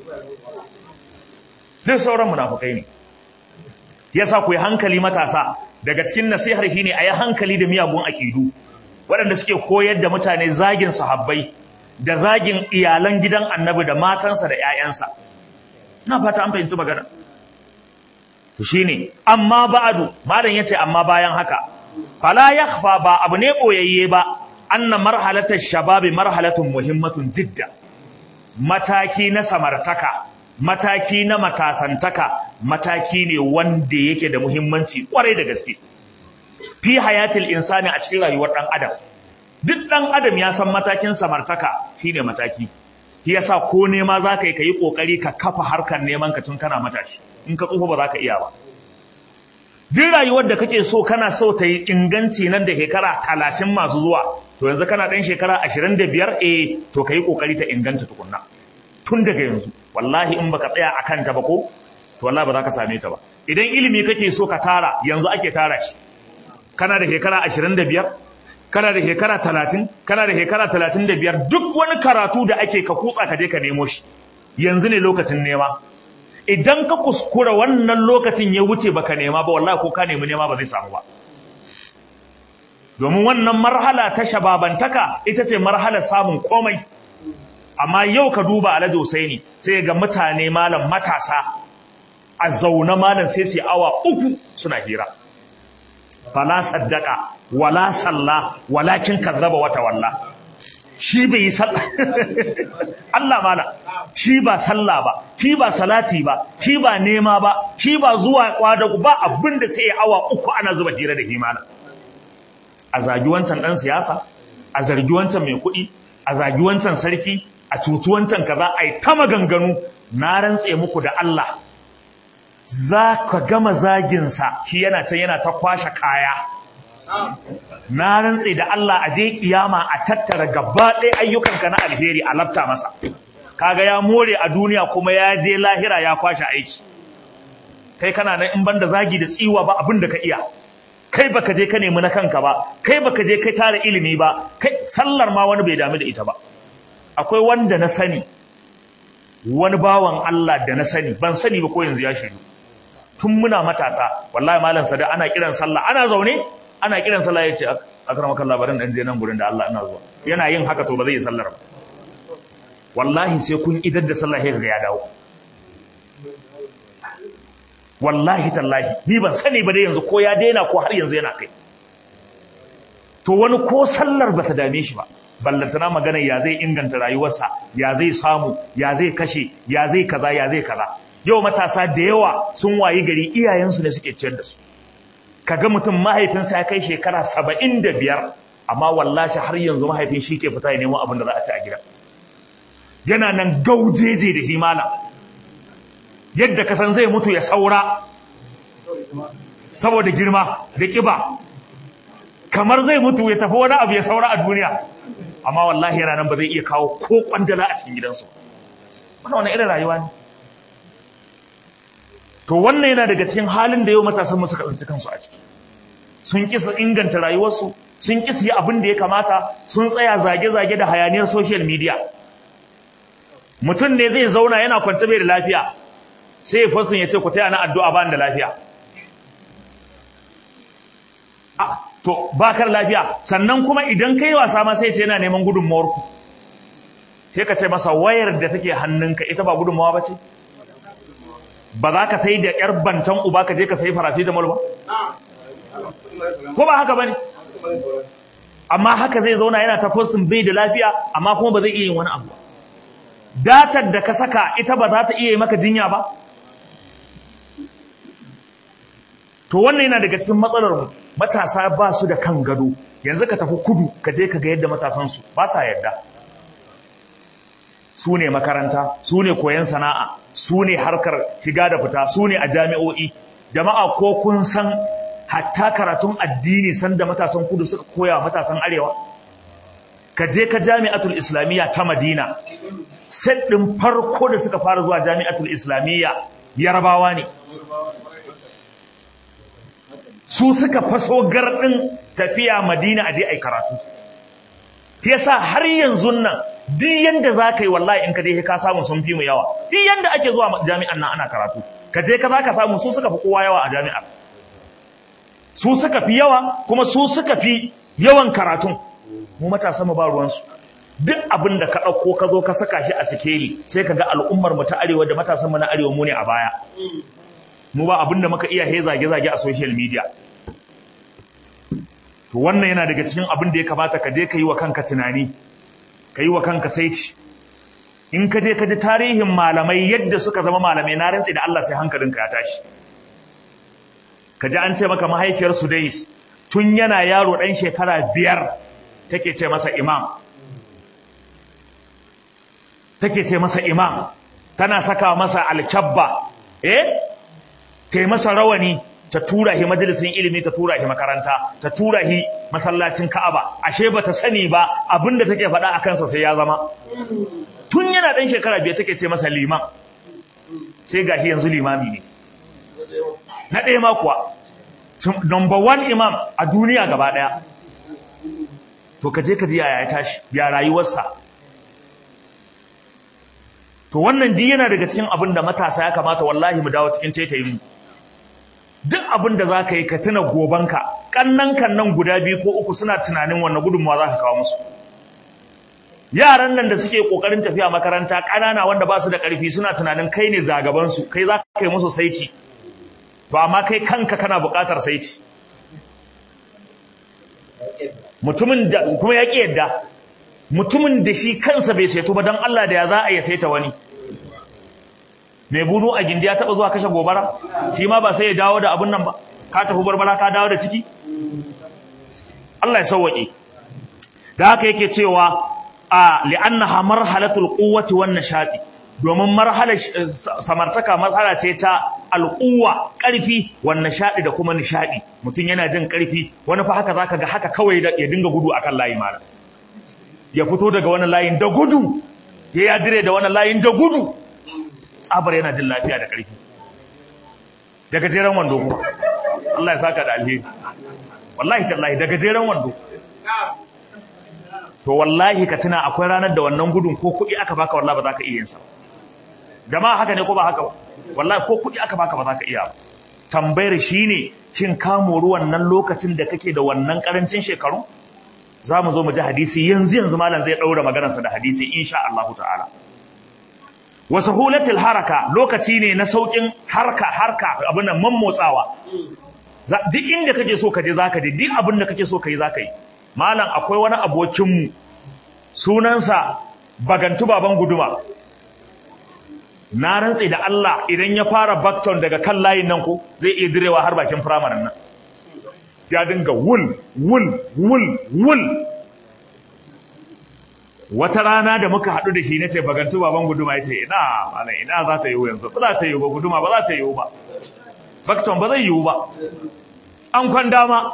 Duk sauran munafukai ne. Yasa ku yi hankali matasa, daga cikin nasihar shi ne a yi hankali da miyagun aƙidu, waɗanda suke koyar da mutane zagin sahabbai, da zagin iyalan gidan annabi da matansa da ‘ya'yansa. Na fata an fahimci magana. To shi ne, amma ba'adu, malam ya ce amma bayan haka, fala ya ba abu ne ɓoyayye ba, anna marhalatar shababi marhalatun muhimmatun jidda. Mataki na samartaka, mataki na matasantaka, mataki ne wanda yake da muhimmanci ƙwarai da gaske. Fi hayatil insani a cikin rayuwar ɗan adam. duk ɗan adam ya san matakin samartaka shine mataki shi yasa ko nema za ka yi ka yi ƙoƙari ka kafa harkar neman ka tun kana matashi in ka tsufa ba za ka iya ba duk rayuwar da kake so kana so ta yi inganci nan da shekara talatin masu zuwa to yanzu kana ɗan shekara ashirin da biyar eh to ka yi ƙoƙari ta inganta tukunna tun daga yanzu wallahi in baka tsaya a kanta ba ko to wallahi ba za ka same ta ba idan ilimi kake so ka tara yanzu ake tara shi kana da shekara ashirin da biyar kana da shekara talatin kana da shekara talatin da biyar duk wani karatu da ake ka kutsa ka je ka nemo shi yanzu ne lokacin nema idan ka kuskura wannan lokacin ya wuce baka nema ba wallahi ko ka nemi nema ba zai samu ba domin wannan marhala ta shababantaka ita ce marhalar samun komai amma yau ka duba alhaji Husaini sai ga mutane malam matasa a zaune malam sai su awa uku suna hira fala saddaka wala salla walakin kazzaba wata walla shi bai yi sallah Allah mala shi ba sallah ba shi ba salati ba shi ba nema ba shi ba zuwa kwadago ba abinda sai awa uku ana zuba hira da himana a zagi wancan dan siyasa a zargi wancan mai kuɗi a zagi wancan sarki a cutu wancan kaza ai ta maganganu na rantse muku da Allah za ka gama zaginsa shi yana can yana ta kwashe kaya na rantse da Allah a je kiyama a tattara gaba ɗaya ayyukanka na alheri a lafta masa kaga ya more a duniya kuma ya je lahira ya kwashe aiki kai kana nan in banda zagi da tsiwa ba abin da ka iya kai baka je ka nemi na kanka ba kai baka je kai tara ilimi ba kai sallar ma wani bai damu da ita ba akwai wanda na sani wani bawan Allah da na sani ban sani ba ko yanzu ya shiru tun muna matasa wallahi malam sada ana kiran sallah ana zaune ana kiran sallah yace akramaka Allah barin dan je nan gurin da Allah ina zuwa yana yin haka to ba zai yi sallar ba wallahi sai kun idar da sallah sai ga ya dawo wallahi tallahi ni ban sani ba dai yanzu ko ya daina ko har yanzu yana kai to wani ko sallar bata dame shi ba ballantana magana ya zai inganta rayuwarsa ya zai samu ya zai kashe ya zai kaza ya zai kaza yau matasa da yawa sun wayi gari iyayensu ne suke ciyar da su kaga mutum mahaifinsa ya kai shekara saba'in da biyar amma wallahi har yanzu mahaifin shi ke fita ya nemo abin da za a ci a gida yana nan gaujeje da himala yadda ka san zai mutu ya saura saboda girma da kiba kamar zai mutu ya tafi wani abu ya saura a duniya amma wallahi yana nan ba zai iya kawo ko kwandala a cikin gidansu wannan wani irin rayuwa ne to wannan yana daga cikin halin da yau matasan mu suka tsinci kansu a ciki sun ki su inganta rayuwarsu sun ki su yi abin da ya kamata sun tsaya zage-zage da hayaniyar social media mutum ne zai zauna yana kwance bai da lafiya sai ya fasin ya ce ku taya na addu'a ba da lafiya to ba kar lafiya sannan kuma idan kai wasa ma sai ce yana neman gudunmawar ku sai ka ce masa wayar da take hannunka ita ba gudunmawa ba ce ba za ka sai da yar bantan uba ka je ka sai farasi da ba ko ba haka bane amma haka zai zauna yana ta postin bai da lafiya amma kuma ba zai iya yin wani abu datar da ka saka ita ba za ta iya yi maka jinya ba to wannan yana daga cikin matsalar mu matasa ba su da kan gado yanzu ka tafi kudu ka je ka ga yadda matasansu ba sa yadda su ne makaranta su ne koyon sana'a su ne harkar shiga da fita su ne a jami'o'i jama'a ko kun san hatta karatun addini sanda matasan kudu suka koya matasan arewa ka je ka jami'atul islamiyya ta madina set ɗin farko da suka fara zuwa jami'atul islamiyya yarabawa ne su suka faso garɗin tafiya madina a je a yi karatu yasa har yanzu nan duk yanda za ka yi wallahi in ka je ka samu sun fi mu yawa duk yanda ake zuwa jami'an nan ana karatu ka je ka za ka samu su suka fi kowa yawa a jami'ar su suka fi yawa kuma su suka fi yawan karatun mu matasa mu ba ruwansu duk abin da ka ɗauko ka zo ka saka shi a sikeli sai ka ga al'ummar mu ta arewa da matasan mu na arewa mu ne a baya mu ba abin da muka iya he zage-zage a social media to wannan yana daga cikin abin da ya kamata ka je ka yi wa kanka tunani ka yi wa kanka saiti in ka je ka ji tarihin malamai yadda suka zama malamai na rantsi da Allah sai hankalinka ya tashi ka ji an ce maka mahaifiyar Sudais tun yana yaro ɗan shekara biyar take ce masa imam take ce masa imam tana saka masa alkyabba eh kai masa rawani ta tura shi majalisin ilimi ta tura shi makaranta ta tura shi masallacin Ka'aba ashe bata sani ba abinda take faɗa a kansa sai ya zama tun yana dan shekara biyar take ce masa liman sai gashi yanzu limami ne na ɗaya ma kuwa number one imam a duniya gaba ɗaya to ka je ka ji yaya ya tashi ya rayuwarsa to wannan duk yana daga cikin abin da matasa ya kamata wallahi mu dawo cikin taitayin mu duk abin da za ka yi ka tuna gobanka ƙannan kan nan guda biyu ko uku suna tunanin wannan gudunmawa za ka kawo musu yaran nan da suke ƙoƙarin tafiya makaranta ƙanana wanda ba su da ƙarfi suna tunanin kai ne zagabansu kai za ka yi musu saiti to amma kai kanka kana buƙatar saiti mutumin da kuma ya ƙi yadda mutumin da shi kansa bai saito ba don Allah da ya za a ya saita wani mai bunu a gindi ya taba zuwa kashe gobara shi ma ba sai ya dawo da abun nan ba ka tafi barbara ka dawo da ciki Allah ya sauwaƙe da haka yake cewa a li'annaha marhalatul quwwati wan nashati domin marhalar samartaka marhala ce ta alquwa ƙarfi wan nashadi da kuma nishadi mutum yana jin ƙarfi wani fa haka zaka ga haka kawai ya dinga gudu akan layi mara ya fito daga wani layin da gudu ya yadire da wani layin da gudu tsabar yana jin lafiya da ƙarfi da gajeren wando kuma Allah ya saka da alheri wallahi tallahi da gajeren wando to wallahi ka tuna akwai ranar da wannan gudun ko kuɗi aka baka wallahi ba za ka iya yin sa jama'a haka ne ko ba haka ba wallahi ko kuɗi aka baka ba za ka iya ba tambayar shine shin ka mori wannan lokacin da kake da wannan karancin shekaru za mu zo mu ji hadisi yanzu yanzu malam zai ɗaura maganarsa da hadisi insha Allah ta'ala wa sahulatul haraka lokaci ne na saukin harka harka abin nan mammotsawa duk inda kake so ka je zaka je duk abin da kake so ka yi zaka yi malam akwai wani abokin mu sunansa bagantu baban guduma na rantse da Allah idan ya fara backton daga kan layin nan ko zai iya direwa har bakin firamaren nan ya dinga wul wul wul wul wata rana da muka haɗu da shi na ce bagantu baban guduma ya ce ina mana ina za ta yiwu yanzu ba za ta yiwu ba guduma ba za ta yiwu ba backton ba zai yiwu ba an kwan dama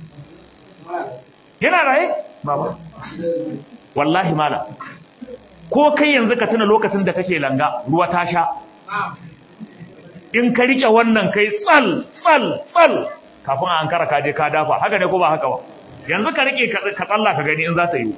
yana raye baba wallahi mala ko kai yanzu ka tuna lokacin da kake langa ruwa ta sha in ka rike wannan kai tsal tsal tsal kafin a ankara ka je ka dafa haka ne ko ba haka ba yanzu ka rike ka tsalla ka gani in za ta yi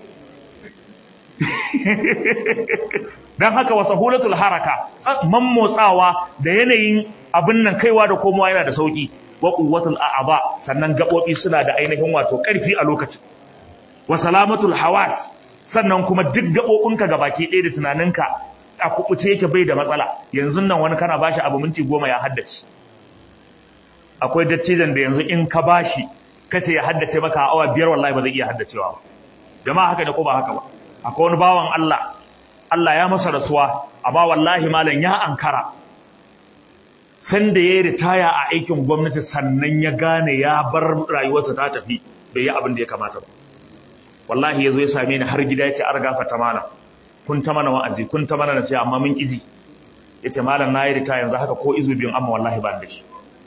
dan haka wa sahulatul haraka mammotsawa da yanayin abin nan kaiwa da komowa yana da sauki wa quwwatul a'aba sannan gabobi suna da ainihin wato karfi a lokacin wa salamatul hawas sannan kuma duk gaɓoɓinka ga baki ɗaya da tunaninka a kuɓuce yake bai da matsala yanzu nan wani kana bashi abu minti goma ya haddace akwai dattijan da yanzu in ka bashi ka ce ya haddace maka a awa biyar wallahi ba zai iya haddacewa ba jama'a haka ne ko ba haka ba akwai wani bawan Allah Allah ya masa rasuwa amma wallahi malam ya ankara sanda ya yi ritaya a aikin gwamnati sannan ya gane ya bar rayuwarsa ta tafi bai yi abin da ya kamata ba wallahi ya zo ya same ni har gida ya ce an gafata mana kun ta mana wa'azi kun ta mana nasiha amma mun kiji ya ce malam na yi rita yanzu haka ko izu biyun amma wallahi ba da shi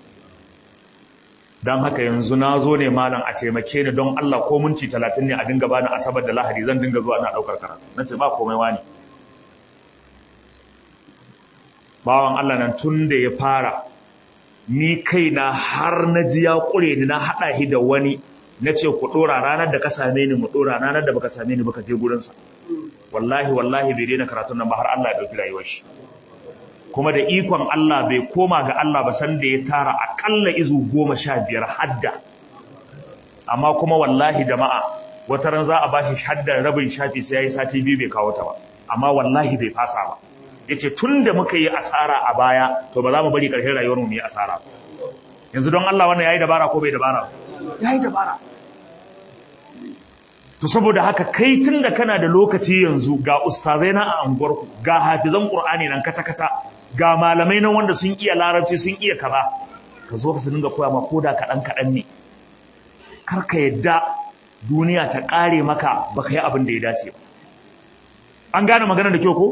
don haka yanzu na zo ne malam a taimake ni don Allah ko minti talatin ne a dinga bani asabar da lahadi zan dinga zuwa ina ɗaukar karatu na ce ba komai wani bawan Allah nan tun da ya fara ni kaina har na ji ya ƙure ni na haɗa shi da wani na ce ku ɗora ranar da ka same ni mu ɗora ranar da baka same ni baka je gurinsa wallahi wallahi bai daina karatun nan ba har Allah ya ɗauki rayuwar shi kuma da ikon Allah bai koma ga Allah ba san da ya tara aƙalla izu goma sha biyar hadda amma kuma wallahi jama'a wata ran za a bashi haddar rabin shafi sai ya yi sati biyu bai kawo ta ba amma wallahi bai fasa ba ya ce tun da muka yi asara a baya to ba za mu bari ƙarshen rayuwar mu yi asara yanzu don Allah wannan ya yi dabara ko bai dabara ya yi dabara to saboda haka kai tun da kana da lokaci yanzu ga ustazai na a anguwarku ga hafizan qur'ani nan kata kata ga malamai nan wanda sun iya larabci sun iya kaza ka zo ka su dinga koya ma koda kaɗan kaɗan ne kar ka yadda duniya ta ƙare maka baka yi abin da ya dace ba an gane magana da kyau ko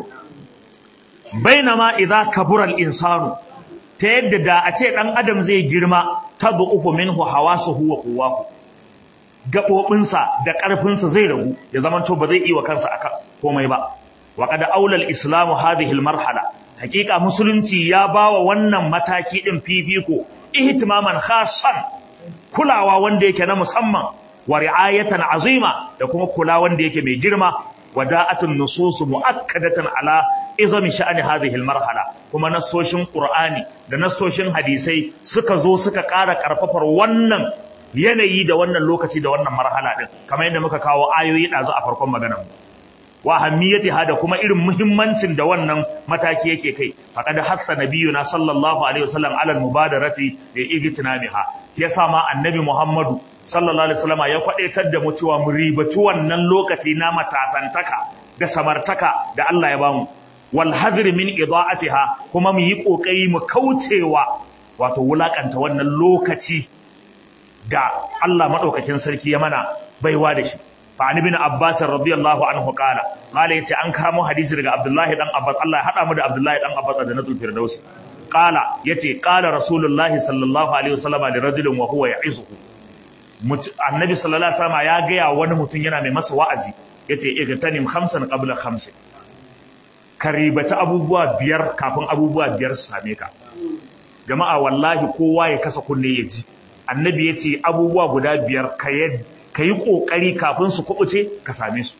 bainama idza kabura al-insanu ta yadda da a ce dan adam zai girma tad'ufu minhu hawasuhu wa quwwahu gaɓoɓinsa da ƙarfinsa zai ragu ya zama to ba zai iya wa kansa aka komai ba wa qad aula al-islamu hadhihi al-marhala hakika musulunci ya bawa wannan mataki din fifiko ihtimaman khassan kulawa wanda yake na musamman wa ri'ayatan azima da kuma kula wanda yake mai girma waja'atun nusus muakkadatan ala izami sha'ani hadhihi al-marhala kuma nassoshin qur'ani da nassoshin hadisai suka zo suka ƙara ƙarfafar wannan yanayi da wannan lokaci da wannan marhala din kamar yadda muka kawo ayoyi ɗazu a farkon maganar mu wa ahammiyatiha da kuma irin muhimmancin da wannan mataki yake kai faqad hassa nabiyuna sallallahu alaihi wasallam ala mubadarati da igtinamiha yasa ma annabi muhammadu sallallahu alaihi wasallam ya kwadaitar da mu cewa mu ribaci wannan lokaci na matasantaka da samartaka da Allah ya bamu wal hadri min idaatiha kuma mu yi kokari mu kaucewa wato wulakanta wannan lokaci da Allah madaukakin sarki ya mana baiwa da shi fa an ibn abbas radiyallahu anhu qala qala yace an kamo hadisi daga abdullahi dan abbas Allah ya hada mu da abdullahi dan abbas da natul firdaus qala yace qala rasulullahi sallallahu alaihi wasallam li rajulin wa huwa ya'izuhu annabi sallallahu alaihi wasallam ya ga wani mutum yana mai masa wa'azi yace igtanim khamsan qabla khamsin ka ribaci abubuwa biyar kafin abubuwa biyar su same ka jama'a wallahi kowa ya kasa kunne ya ji annabi yace abubuwa guda biyar ka ka yi ƙoƙari kafin su kuɓuce ka same su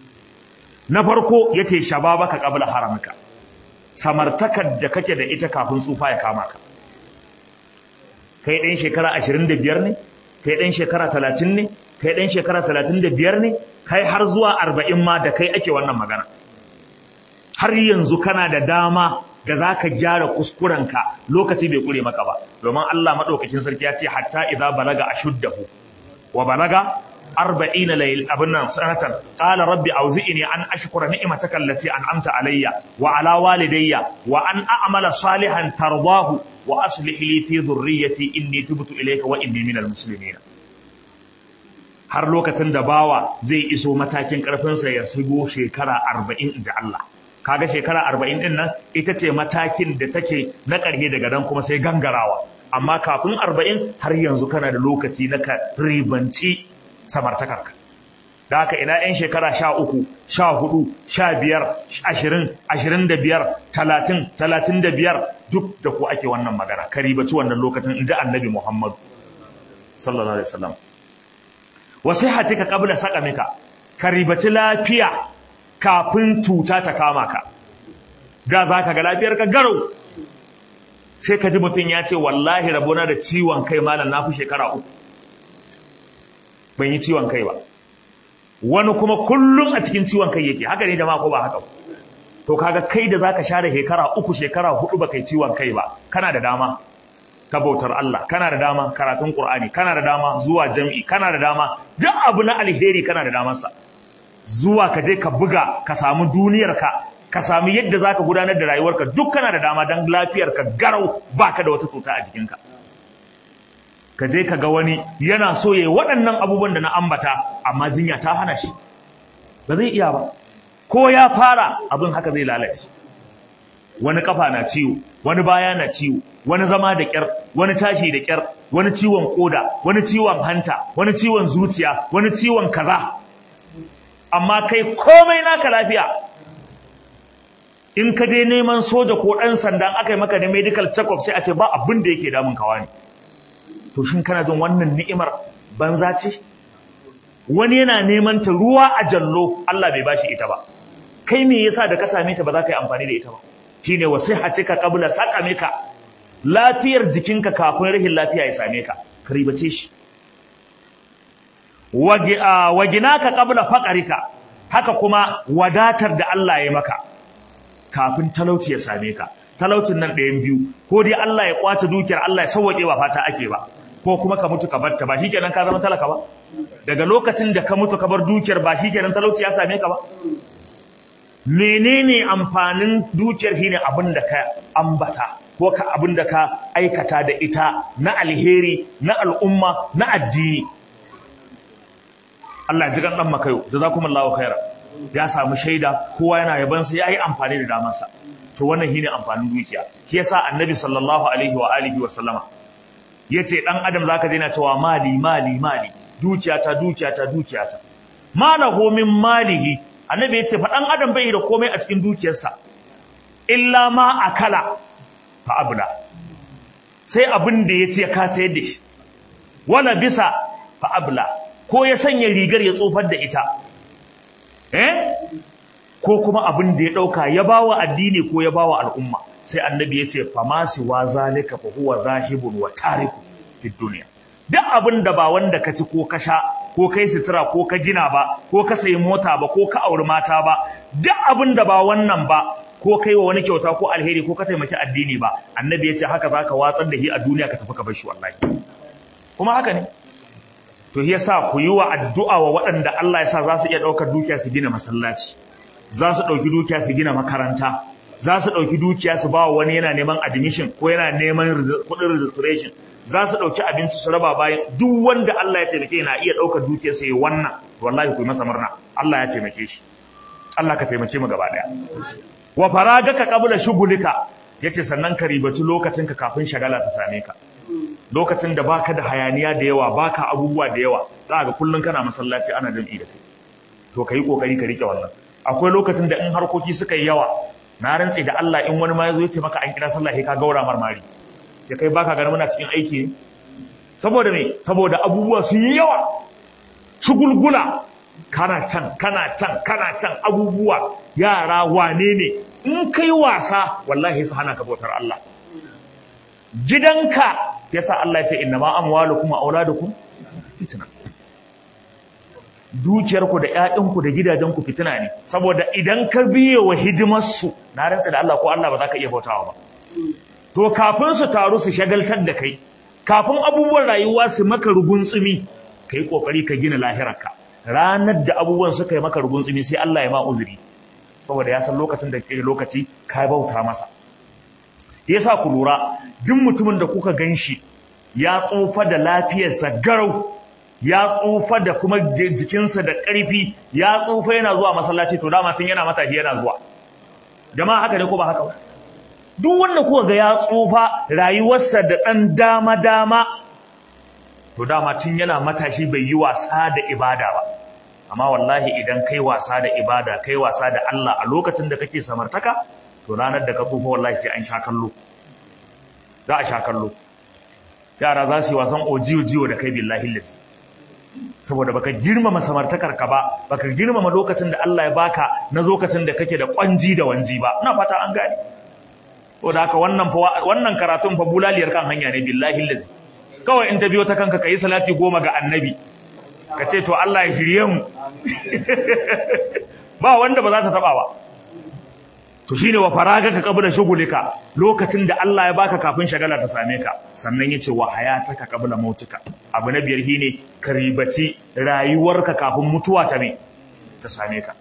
na farko ya ce shababa ka ƙabla haramka samartakar da kake da ita kafin tsufa ya kama ka kai ɗan shekara ashirin da biyar ne kai ɗan shekara talatin ne kai ɗan shekara talatin da biyar ne kai har zuwa arba'in ma da kai ake wannan magana har yanzu kana da dama ga za ka gyara kuskurenka lokaci bai kure maka ba domin Allah maɗaukakin sarki ya ce hatta idza balaga ashuddahu wa balaga arba'ina layl abin nan sanatan qala rabbi auzi'ni an ashkura ni'mataka allati an'amta alayya wa ala walidayya wa an a'mala salihan tardahu wa aslih li fi dhurriyyati inni tubtu ilayka wa inni minal muslimin har lokacin da bawa zai iso matakin karfinsa ya shigo shekara 40 inda Allah kaga shekara 40 din nan ita ce matakin da take na ƙarhe daga dan kuma sai gangarawa amma kafin 40 har yanzu kana da lokaci na ka ribanci samartakarka da haka ina 'yan shekara sha uku sha hudu sha biyar ashirin ashirin da biyar talatin talatin da biyar duk da ku ake wannan magana ka ribaci wannan lokacin in ji annabi muhammadu sallallahu alaihi wasallam wasu hatika kabla sakamika ka ribaci lafiya kafin cuta ta kama ka da za ka ga lafiyar ka garau sai ka ji mutum ya ce wallahi rabona da ciwon kai malam na fi shekara uku ban yi ciwon kai ba wani kuma kullum a cikin ciwon kai yake haka ne jama'a ko ba haka to kaga kai da zaka share shekara uku shekara hudu ba kai ciwon kai ba kana da dama ta bautar Allah kana da dama karatun Qur'ani kana da dama zuwa jami'i kana da dama duk abu na alheri kana da damarsa zuwa ka je ka buga ka samu duniyarka ka samu yadda zaka gudanar da rayuwarka duk kana da dama dan lafiyarka garau baka da wata cuta a jikinka ka je ka ga wani yana so ya yi waɗannan abubuwan da na ambata amma jinya ta hana shi ba zai iya ba ko ya fara abin haka zai lalace wani kafa na ciwo wani baya na ciwo wani zama da kyar wani tashi da kyar wani ciwon koda wani ciwon hanta wani ciwon zuciya wani ciwon kaza amma kai komai naka lafiya in ka je neman soja ko ɗan sandan aka yi maka da medical check-up sai a ce ba abin da yake damun kawa ne to shin kana jin wannan ni'imar banza ce wani yana neman ta ruwa a jallo Allah bai bashi ita ba kai me yasa da ka same ta ba za ka yi amfani da ita ba shine wasihatika qabla saqamika lafiyar jikinka kafin rahin lafiya ya same ka ka ribace shi waginaka qabla faqarika haka kuma wadatar da Allah ya maka kafin talauci ya same ka talaucin nan ɗayan biyu ko dai Allah ya kwace dukiyar Allah ya sauwaƙe ba fata ake ba ko kuma ka mutu ka barta ba shikenan ka zama talaka ba daga lokacin da ka mutu ka bar dukiyar ba shikenan talauci ya same ka ba menene amfanin dukiyar shine abin da ka ambata ko ka abin da ka aikata da ita na alheri na al'umma na addini Allah ya ji kan dan makayo jazakumullahu khairan ya samu shaida kowa yana yabansa ya yi amfani da damarsa to wannan shine amfanin dukiya shi yasa annabi sallallahu alaihi wa alihi wa sallama yace dan adam zaka daina cewa mali mali mali dukiyata dukiyata dukiyata malahu min malihi annabi yace fa dan adam bai da komai a cikin dukiyarsa illa ma akala fa abla sai abin da yace ka sayar da shi wala bisa fa abla ko ya sanya rigar ya tsofar da ita eh ko kuma abin da ya dauka ya bawa addini ko ya bawa al'umma sai annabi ya ce famasi wa zalika fa huwa zahibun wa tariku fid dunya duk abin da ba wanda ka ci ko ka sha ko kai sutura ko ka gina ba ko ka sayi mota ba ko ka auri mata ba duk abin da ba wannan ba ko kai wa wani kyauta ko alheri ko ka taimaki addini ba annabi ya ce haka zaka watsar da shi a duniya ka tafi ka bar shi wallahi kuma haka ne to yasa ku yi wa addu'a wa waɗanda Allah ya sa za su iya ɗaukar dukiya su gina masallaci za su ɗauki dukiya su gina makaranta za su ɗauki dukiya su ba wani yana neman admission ko yana neman kuɗin registration za su ɗauki abinci su raba bayan duk wanda Allah ya taimake na iya ɗaukar dukiyar sa yi wannan wallahi ku yi masa murna Allah ya taimake shi Allah ka taimake mu gaba ɗaya wa faragaka qabla shugulika yace sannan ka ribaci lokacin ka kafin shagala ta same ka lokacin da baka da hayaniya da yawa baka abubuwa da yawa za ga kullun kana masallaci ana jam'i da kai to kai kokari ka rike wannan akwai lokacin da in harkoki suka yi yawa na rantse da Allah in wani ma yazo ya ce maka an kira sallah sai ka gaura marmari ya kai baka ganin muna cikin aiki ne saboda me saboda abubuwa sun yi yawa shugulgula kana can kana can kana can abubuwa yara wane ne in kai wasa wallahi su hana ka bautar Allah gidanka yasa Allah ya ce innama amwalukum wa auladukum fitna dukiyarku da ƴaƴanku da gidajenku fitina ne saboda idan ka biye wa hidimarsu na rantsa da Allah ko Allah ba za ka iya bautawa ba to kafin su taru su shagaltar da kai kafin abubuwan rayuwa su maka ruguntsumi ka yi ƙoƙari ka gina lahirarka ranar da abubuwan suka yi maka ruguntsumi sai Allah ya ma uzuri saboda ya san lokacin da ke lokaci ka bauta masa yasa ku lura duk mutumin da kuka gan shi ya tsufa da lafiyarsa garau ya tsufa da kuma jikinsa da ƙarfi ya tsufa yana zuwa masallaci to dama tun yana matashi yana zuwa jama'a haka ne ko ba haka ba duk wanda kuka ga ya tsufa rayuwarsa da ɗan dama dama to dama tun yana matashi bai yi wasa da ibada ba amma wallahi idan kai wasa da ibada kai wasa da Allah a lokacin da kake samartaka to ranar da ka tsufa wallahi sai an sha kallo za a sha kallo yara za su yi wasan ojiyo jiyo da kai billahi lillahi saboda baka girmama samartakar ka ba baka girmama lokacin da Allah ya baka na lokacin da kake da kwanji da wanji ba ina fata an gane to da haka wannan fa wannan karatun fa bulaliyar kan hanya ne billahi lazi kawai in ta biyo ta kanka kai salati goma ga annabi ka ce to Allah ya shirye mu ba wanda ba za ta taba ba to shine wa faragaka qabla shugulika lokacin da Allah ya baka kafin shagala ta same ka sannan yace wa hayataka qabla mautika abu na biyar shine ka ribaci rayuwarka kafin mutuwa ta me ta same ka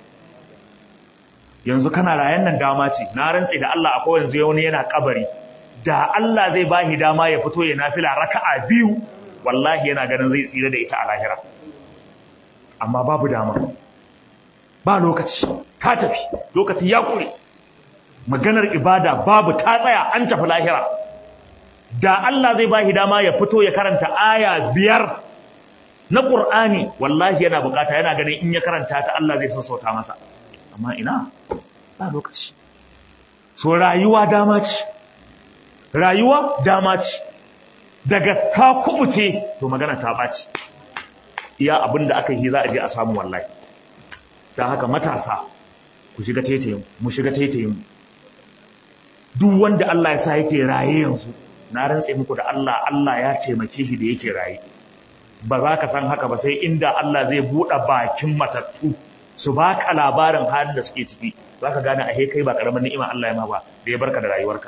yanzu kana rayan nan dama ce na rantsi da Allah akwai yanzu wani yana kabari da Allah zai bashi dama ya fito ya nafila raka'a biyu wallahi yana ganin zai tsira da ita a lahira amma babu dama ba lokaci ka tafi lokaci ya kure maganar ibada babu ta tsaya an tafi lahira da Allah zai bashi dama ya fito ya karanta aya biyar na Qur'ani wallahi yana bukata yana ganin in ya karanta ta Allah zai sassauta masa amma ina ba lokaci so rayuwa dama ce rayuwa dama ce daga ta kubuce to magana ta baci iya abin da aka yi za a je a samu wallahi ta haka matasa ku shiga taitayin mu shiga taitayin duk wanda Allah ya sa yake raye yanzu na rantse muku da Allah Allah ya taimake shi da yake raye ba za ka san haka ba sai inda Allah zai buɗe bakin matattu su baka labarin halin da suke ciki za ka gane a kai ba ƙaramin ni'ima Allah ya ma ba da ya barka da rayuwarka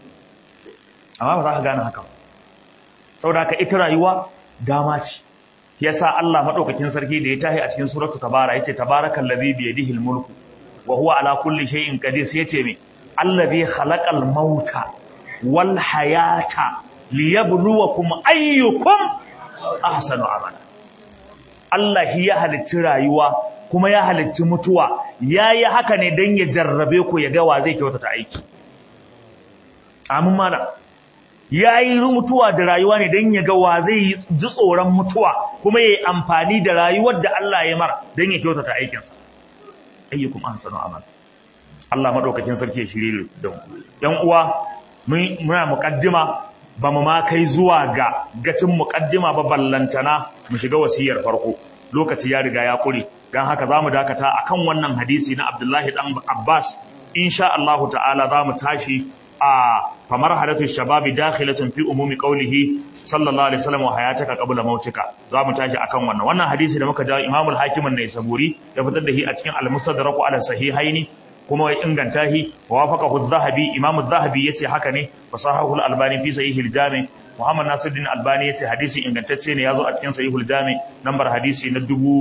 amma ba za ka gane haka saboda ka ita rayuwa dama ce yasa Allah madaukakin sarki da ya tahi a cikin suratu tabara yace tabarakal ladhi bi yadihi mulku wa huwa ala kulli shay'in qadir sai yace me allazi khalaqal mauta wal hayata liyabluwakum ayyukum ahsanu amala Allah shi ya halicci rayuwa kuma ya halicci mutuwa yayi haka ne dan ya jarrabe ku ya ga wa zai kyautata aiki amin mana yayi mutuwa da rayuwa ne dan ya ga wa zai ji tsoron mutuwa kuma yayi amfani da rayuwar da Allah ya mara dan ya kyautata aikinsa ayyukum ahsanu amala Allah madaukakin sarki ya shirye da mu yan uwa muna muqaddima ba mu ma kai zuwa ga gacin muqaddima ba ballantana mu shiga wasiyar farko lokaci ya riga ya kure dan haka zamu dakata akan wannan hadisi na Abdullahi dan Abbas insha Allah ta'ala zamu tashi a famar hadatu shababi dakhilatun fi umumi qawlihi sallallahu alaihi wasallam wa hayataka qabla mautika zamu tashi akan wannan wannan hadisi da muka jawo Imam al-Hakim an-Naisaburi ya fitar da shi a cikin al-Mustadrak ala sahihaini kuma ya inganta shi wa wafaqahu adh-dhahabi imam adh-dhahabi yace haka ne wa sahahu al-albani fi sahih al-jami muhammad nasiruddin albani yace hadisi ingantacce ne yazo a cikin sahih al-jami nambar hadisi na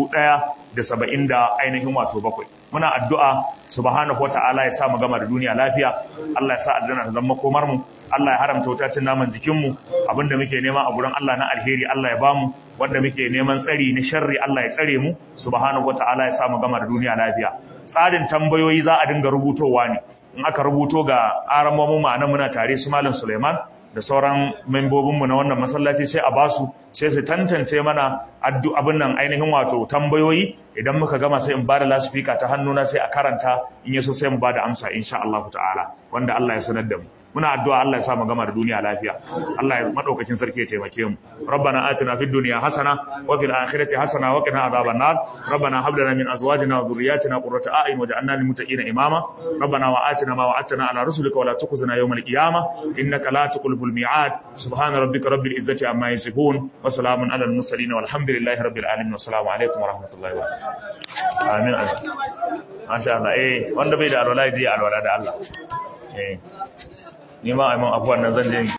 1070 da ainihin wato bakwai muna addu'a subhanahu wata'ala ya sa mu gama da duniya lafiya Allah ya sa aljanna ta zama komar mu Allah ya haramta wutacin naman jikin mu abinda muke nema a gurin Allah na alheri Allah ya bamu wanda muke neman tsari na sharri Allah ya tsare mu subhanahu wata'ala ya sa mu gama da duniya lafiya tsarin tambayoyi za a dinga rubutowa ne in aka rubuto ga aramomin ma'ana muna tare su malam Suleiman da sauran membobinmu na wannan masallaci sai a basu sai su tantance mana addu abin nan ainihin wato tambayoyi idan muka gama sai in bada lasifika ta hannuna sai a karanta in yaso sai mu bada amsa insha Allah ta'ala wanda Allah ya sanar da mu muna addu'a Allah ya sa mu gama da duniya lafiya Allah ya madaukakin sarki ya taimake mu rabbana atina fid dunya hasana wa fil akhirati hasana wa qina adhaban nar rabbana hab lana min azwajina wa dhurriyyatina qurrata a'yun waj'alna lil muttaqina imama rabbana wa atina ma wa'adtana ala rusulika wa la tukhzina yawmal qiyamah innaka la tuqlibul mi'ad subhana rabbika rabbil izzati amma yasifun wa salamun ala al mursalin walhamdulillahi rabbil alamin wassalamu alaikum wa rahmatullahi wa barakatuh amin masha Allah eh wanda bai da alwala ji alwala da Allah eh ni ma ai mun abuwan nan zan je